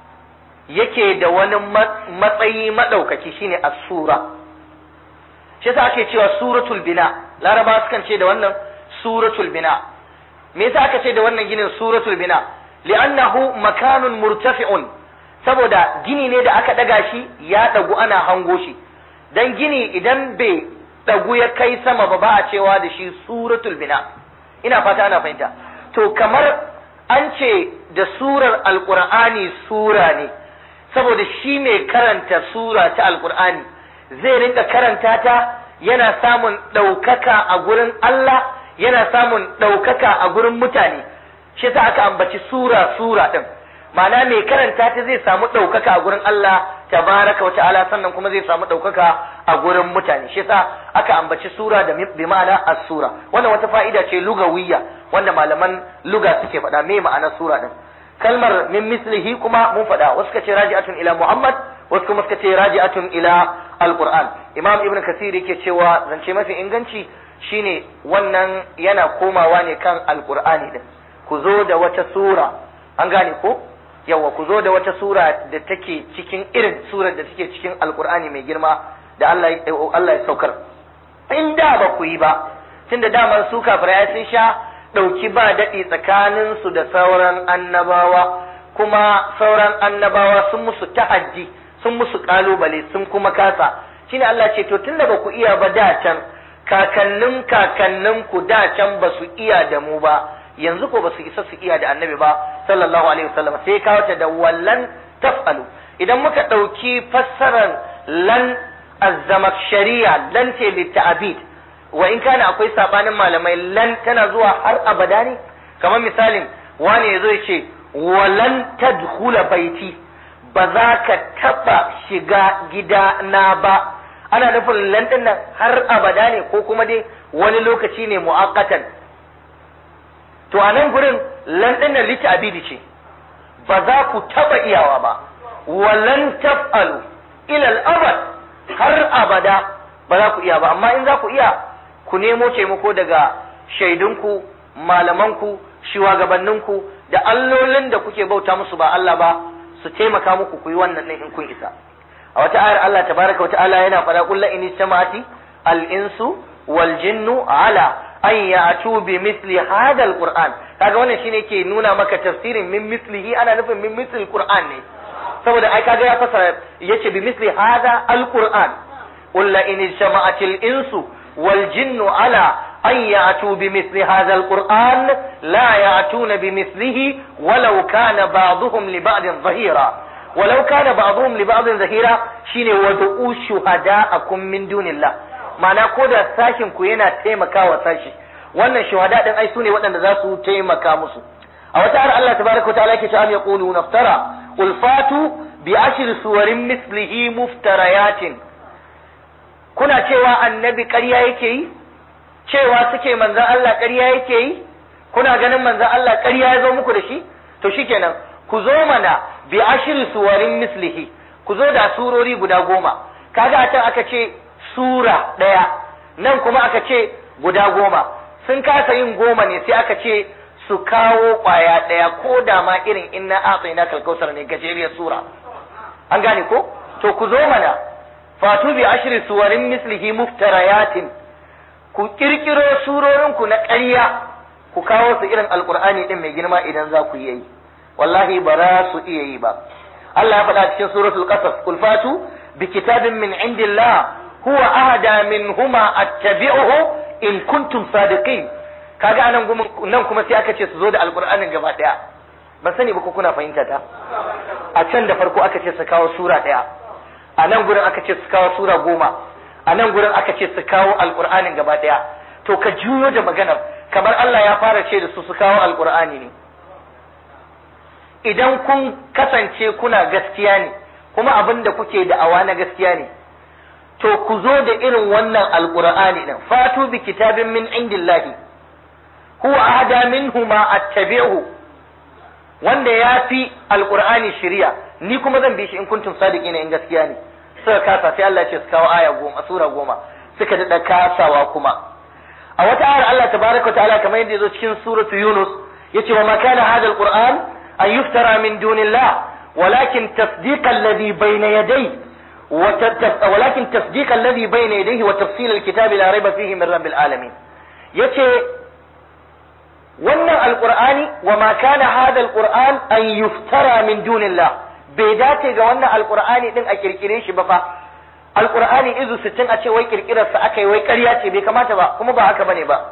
[SPEAKER 3] yake da wani matsayi madaukaki shine as-sura shi yasa ake cewa suratul bina laraba sukan ce da wannan suratul bina me yasa aka ce da wannan ginin suratul bina li'annahu makanun murtafi'un saboda gini ne da aka daga shi ya dagu ana hango shi dan gini idan bai dagu ya kai sama ba ba a cewa da shi suratul bina ina fata ana fahimta to kamar an ce da surar alqur'ani sura ne saboda shi mai karanta sura ta alqur'ani zai rinka karanta ta yana samun ɗaukaka a gurin Allah yana samun ɗaukaka a gurin mutane shi sa aka ambaci sura sura ɗin ma'ana mai karanta ta zai samu ɗaukaka a gurin Allah tabaraka wa ta'ala sannan kuma zai samu ɗaukaka a gurin mutane shi sa aka ambaci sura da bi ma'ana as-sura wannan wata fa'ida ce lugawiyya wanda malaman luga suke faɗa me ma'anar sura ɗin kalmar min mislihi kuma mun faɗa wasu ka ce raji'atun ila Muhammad wasu kuma suka ce raji'atun ila alquran imam ibn kasir yake cewa zance mafi inganci shine wannan yana komawa ne kan alqur'ani din ku zo da wata sura an gane ko yawa ku zo da wata sura da take cikin irin surar da take cikin alqur'ani mai girma da Allah Allah ya saukar in da ba ku yi ba tunda daman su kafirai sun sha dauki ba dadi tsakanin su da sauran annabawa kuma sauran annabawa sun musu tahaddi sun musu kalubale sun kuma kasa shine Allah ce to tunda ba ku iya ba da can kakannin kakannin ku da can ba su iya da mu ba yanzu ko ba su isa su iya da annabi ba sallallahu alaihi wasallam sai kawo ta da wallan taf'alu idan muka dauki fassarar lan azzamakshariya lan ce litta'abid wa in kana akwai sabanin malamai lan tana zuwa har abada ne kamar misalin wani yazo ya ce walan tadkhula baiti ba za ka taɓa shiga gida na ba ana nufin lantin nan har abada ne ko kuma dai wani lokaci ne mu'akkatan to a nan gurin lantin nan lita abidi ce ba za ku taɓa iyawa ba walan taf'alu ilal abad har abada ba za ku iya ba amma in za ku iya ku nemo taimako daga shaidunku malamanku shugabanninku da allolin da kuke bauta musu ba Allah ba su taimaka muku ku yi wannan ɗin in kun isa a wata ayar Allah tabaraka wa ta'ala yana faɗa qul la in istama'ati al insu wal jinnu ala an ya'tu bi misli hadha al qur'an kaga wannan shine ke nuna maka tafsirin min mislihi ana nufin min misli qur'an ne saboda ai kaga ya fasara yace bi misli hadha al qur'an qul la in istama'ati al insu wal jinnu ala أن يأتوا بمثل هذا القرآن لا يأتون بمثله ولو كان بعضهم لبعض ظهيرا ولو كان بعضهم لبعض ظهيرا شين ودعوا شهداءكم من دون الله ma'ana ko da sashin ku yana taimakawa sashi wannan shuhada din ai sune waɗanda za su taimaka musu a wata har Allah tabaraka wa ta'ala yake cewa yaqulu naftara qul fatu bi ashri suwarin mislihi muftarayatin kuna cewa annabi ƙarya yake yi cewa suke manzan Allah ƙarya yake yi kuna ganin manzan Allah ƙarya ya zo muku da shi to shikenan ku zo mana bi ashri suwarin mislihi ku zo da surori guda goma kaga a can aka ce sura ɗaya nan kuma aka ce guda goma sun kasa yin goma ne sai aka ce su kawo ƙwaya ɗaya ko da ma irin inna atsina kalkausar ne gajeriyar sura an gane ko to ku zo mana fatu bi ashri suwarin mislihi muftarayatin ku kirkiro surorin ku na ƙarya ku kawo su irin alqur'ani din mai girma idan za ku yi wallahi ba za su iya yi ba Allah ya faɗa cikin suratul qasas qul fatu bi kitabin min indillah huwa ahada minhuma attabi'uhu in kuntum sadiqin kaga anan nan kuma sai aka ce su zo da alqur'anin gaba daya ban sani ba ko kuna fahimta ta a can da farko aka ce su kawo sura daya a nan gurin aka ce su kawo sura goma a nan gurin aka ce su kawo alqur'anin gaba daya to ka juyo da maganar kamar Allah ya fara ce da su su kawo alqur'ani ne idan kun kasance kuna gaskiya ne kuma abin da kuke da'awa na gaskiya ne to ku zo da irin wannan alqur'ani din fatu bi kitabin min indillahi huwa ahada minhu ma attabi'u wanda ya fi alqur'ani shari'a ni kuma zan bi shi in kuntum sadiqina in gaskiya ne suka kasa sai Allah ya ce su kawo aya goma sura goma suka dada kasawa kuma a wata ayar Allah tabaraka ta'ala kamar yadda yazo cikin suratu Yunus yace wa ma kana hadha alquran an yuftara min dunillah walakin tasdiqa alladhi bayna yadayhi ولكن تصديق الذي بين يديه وتفصيل الكتاب لا ريب فيه من رب العالمين yace wannan alqur'ani wa ma kana hada alqur'an an yuftara min dunillah bai dace ga wannan alqur'ani din a kirkire shi ba fa alqur'ani izu 60 a ce wai kirkirar sa aka yi wai ƙarya ce bai kamata ba kuma ba haka bane ba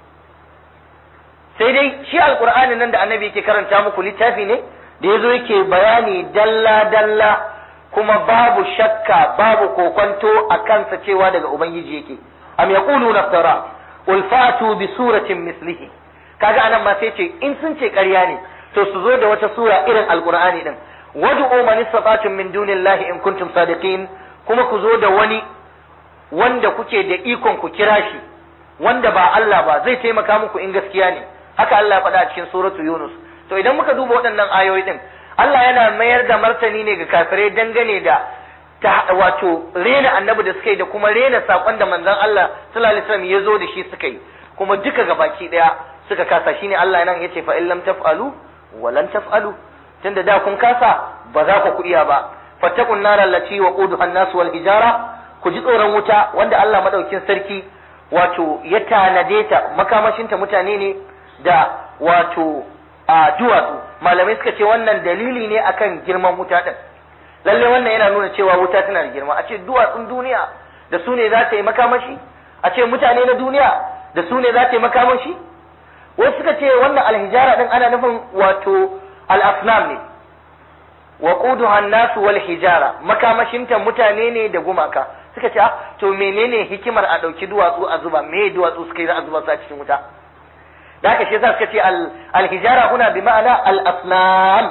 [SPEAKER 3] sai dai shi alqur'ani nan da annabi yake karanta muku littafi ne da yazo yake bayani dalla dalla kuma babu shakka babu kokonto a kansa cewa daga ubangiji yake am yaqulu naftara qul fatu bi suratin mislihi kaga anan ma sai ce in sun ce ƙarya ne to su zo da wata sura irin alqur'ani din wad'u man istata'tum min dunillahi in kuntum sadiqin kuma ku zo da wani wanda kuke da ikon ku kira shi wanda ba Allah ba zai taimaka muku in gaskiya ne haka Allah ya faɗa a cikin suratu Yunus to idan muka duba waɗannan ayoyi din Allah yana mayar da martani ne ga kafirai dangane da ta wato rena annabi da suka yi da kuma rena sakon da manzon Allah sallallahu alaihi wasallam ya zo da shi suka yi kuma duka gabaki daya suka kasa shine Allah nan yace fa illam taf'alu wa lan taf'alu tunda da kun kasa ba za ku iya ba fattakun naral lati waquduha an-nas wal hijara ku ji tsoron wuta wanda Allah madaukin sarki wato ya tanade ta makamashinta mutane ne da wato a duwatsu malamai suka ce wannan dalili ne akan girman wuta din lalle wannan yana nuna cewa wuta tana da girma a ce duwatsun duniya da su ne za ta yi makamashi a ce mutane na duniya da su ne za ta yi makamashi wasu suka ce wannan alhijara din ana nufin wato al-asnam ne wa quduha an-nas wal hijara makamashinta mutane ne da gumaka suka ce to menene hikimar a dauki duwatsu a zuba me duwatsu suka yi za a zuba su a cikin wuta da haka shi yasa suka ce al-hijara huna bi ma'ana al-asnam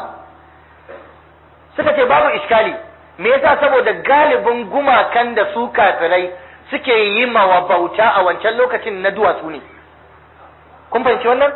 [SPEAKER 3] suka ce babu iskali me yasa saboda galibin gumakan da su kafirai suke yi wa bauta a wancan lokacin na duwatsu ne kun fahimci wannan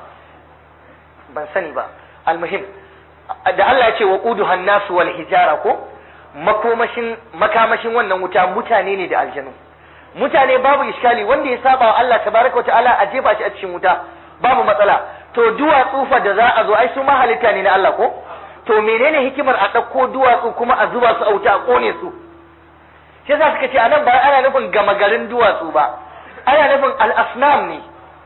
[SPEAKER 3] ban sani ba almuhim da Allah ya ce wa quduhan nasu wal hijara ko makomashin makamashin wannan wuta mutane ne da aljanu mutane babu iskali wanda ya saba wa Allah tabaraka wa ta'ala a jefa shi a cikin wuta babu matsala to duwatsu fa da za a zo ai su ma halitta ne na Allah ko to menene hikimar a ɗauko duwatsu kuma a zuba su a wuta a kone su shi yasa suka ce anan ba ana nufin gama garin duwatsu ba ana nufin al-asnam ne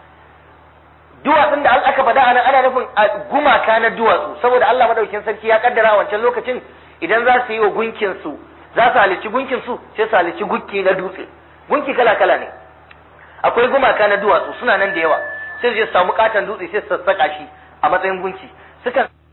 [SPEAKER 3] duwatsun da aka faɗa anan ana nufin gumaka na duwatsu saboda Allah madaukakin sarki ya kaddara a wancan lokacin idan za su yi wa gunkin su za su halici gunkin su sai su halici gunki na dutse gunki kala kala ne akwai gumaka na duwatsu suna nan da yawa sai su je su samu katon dutse sai su sassaka shi a matsayin gunki sukan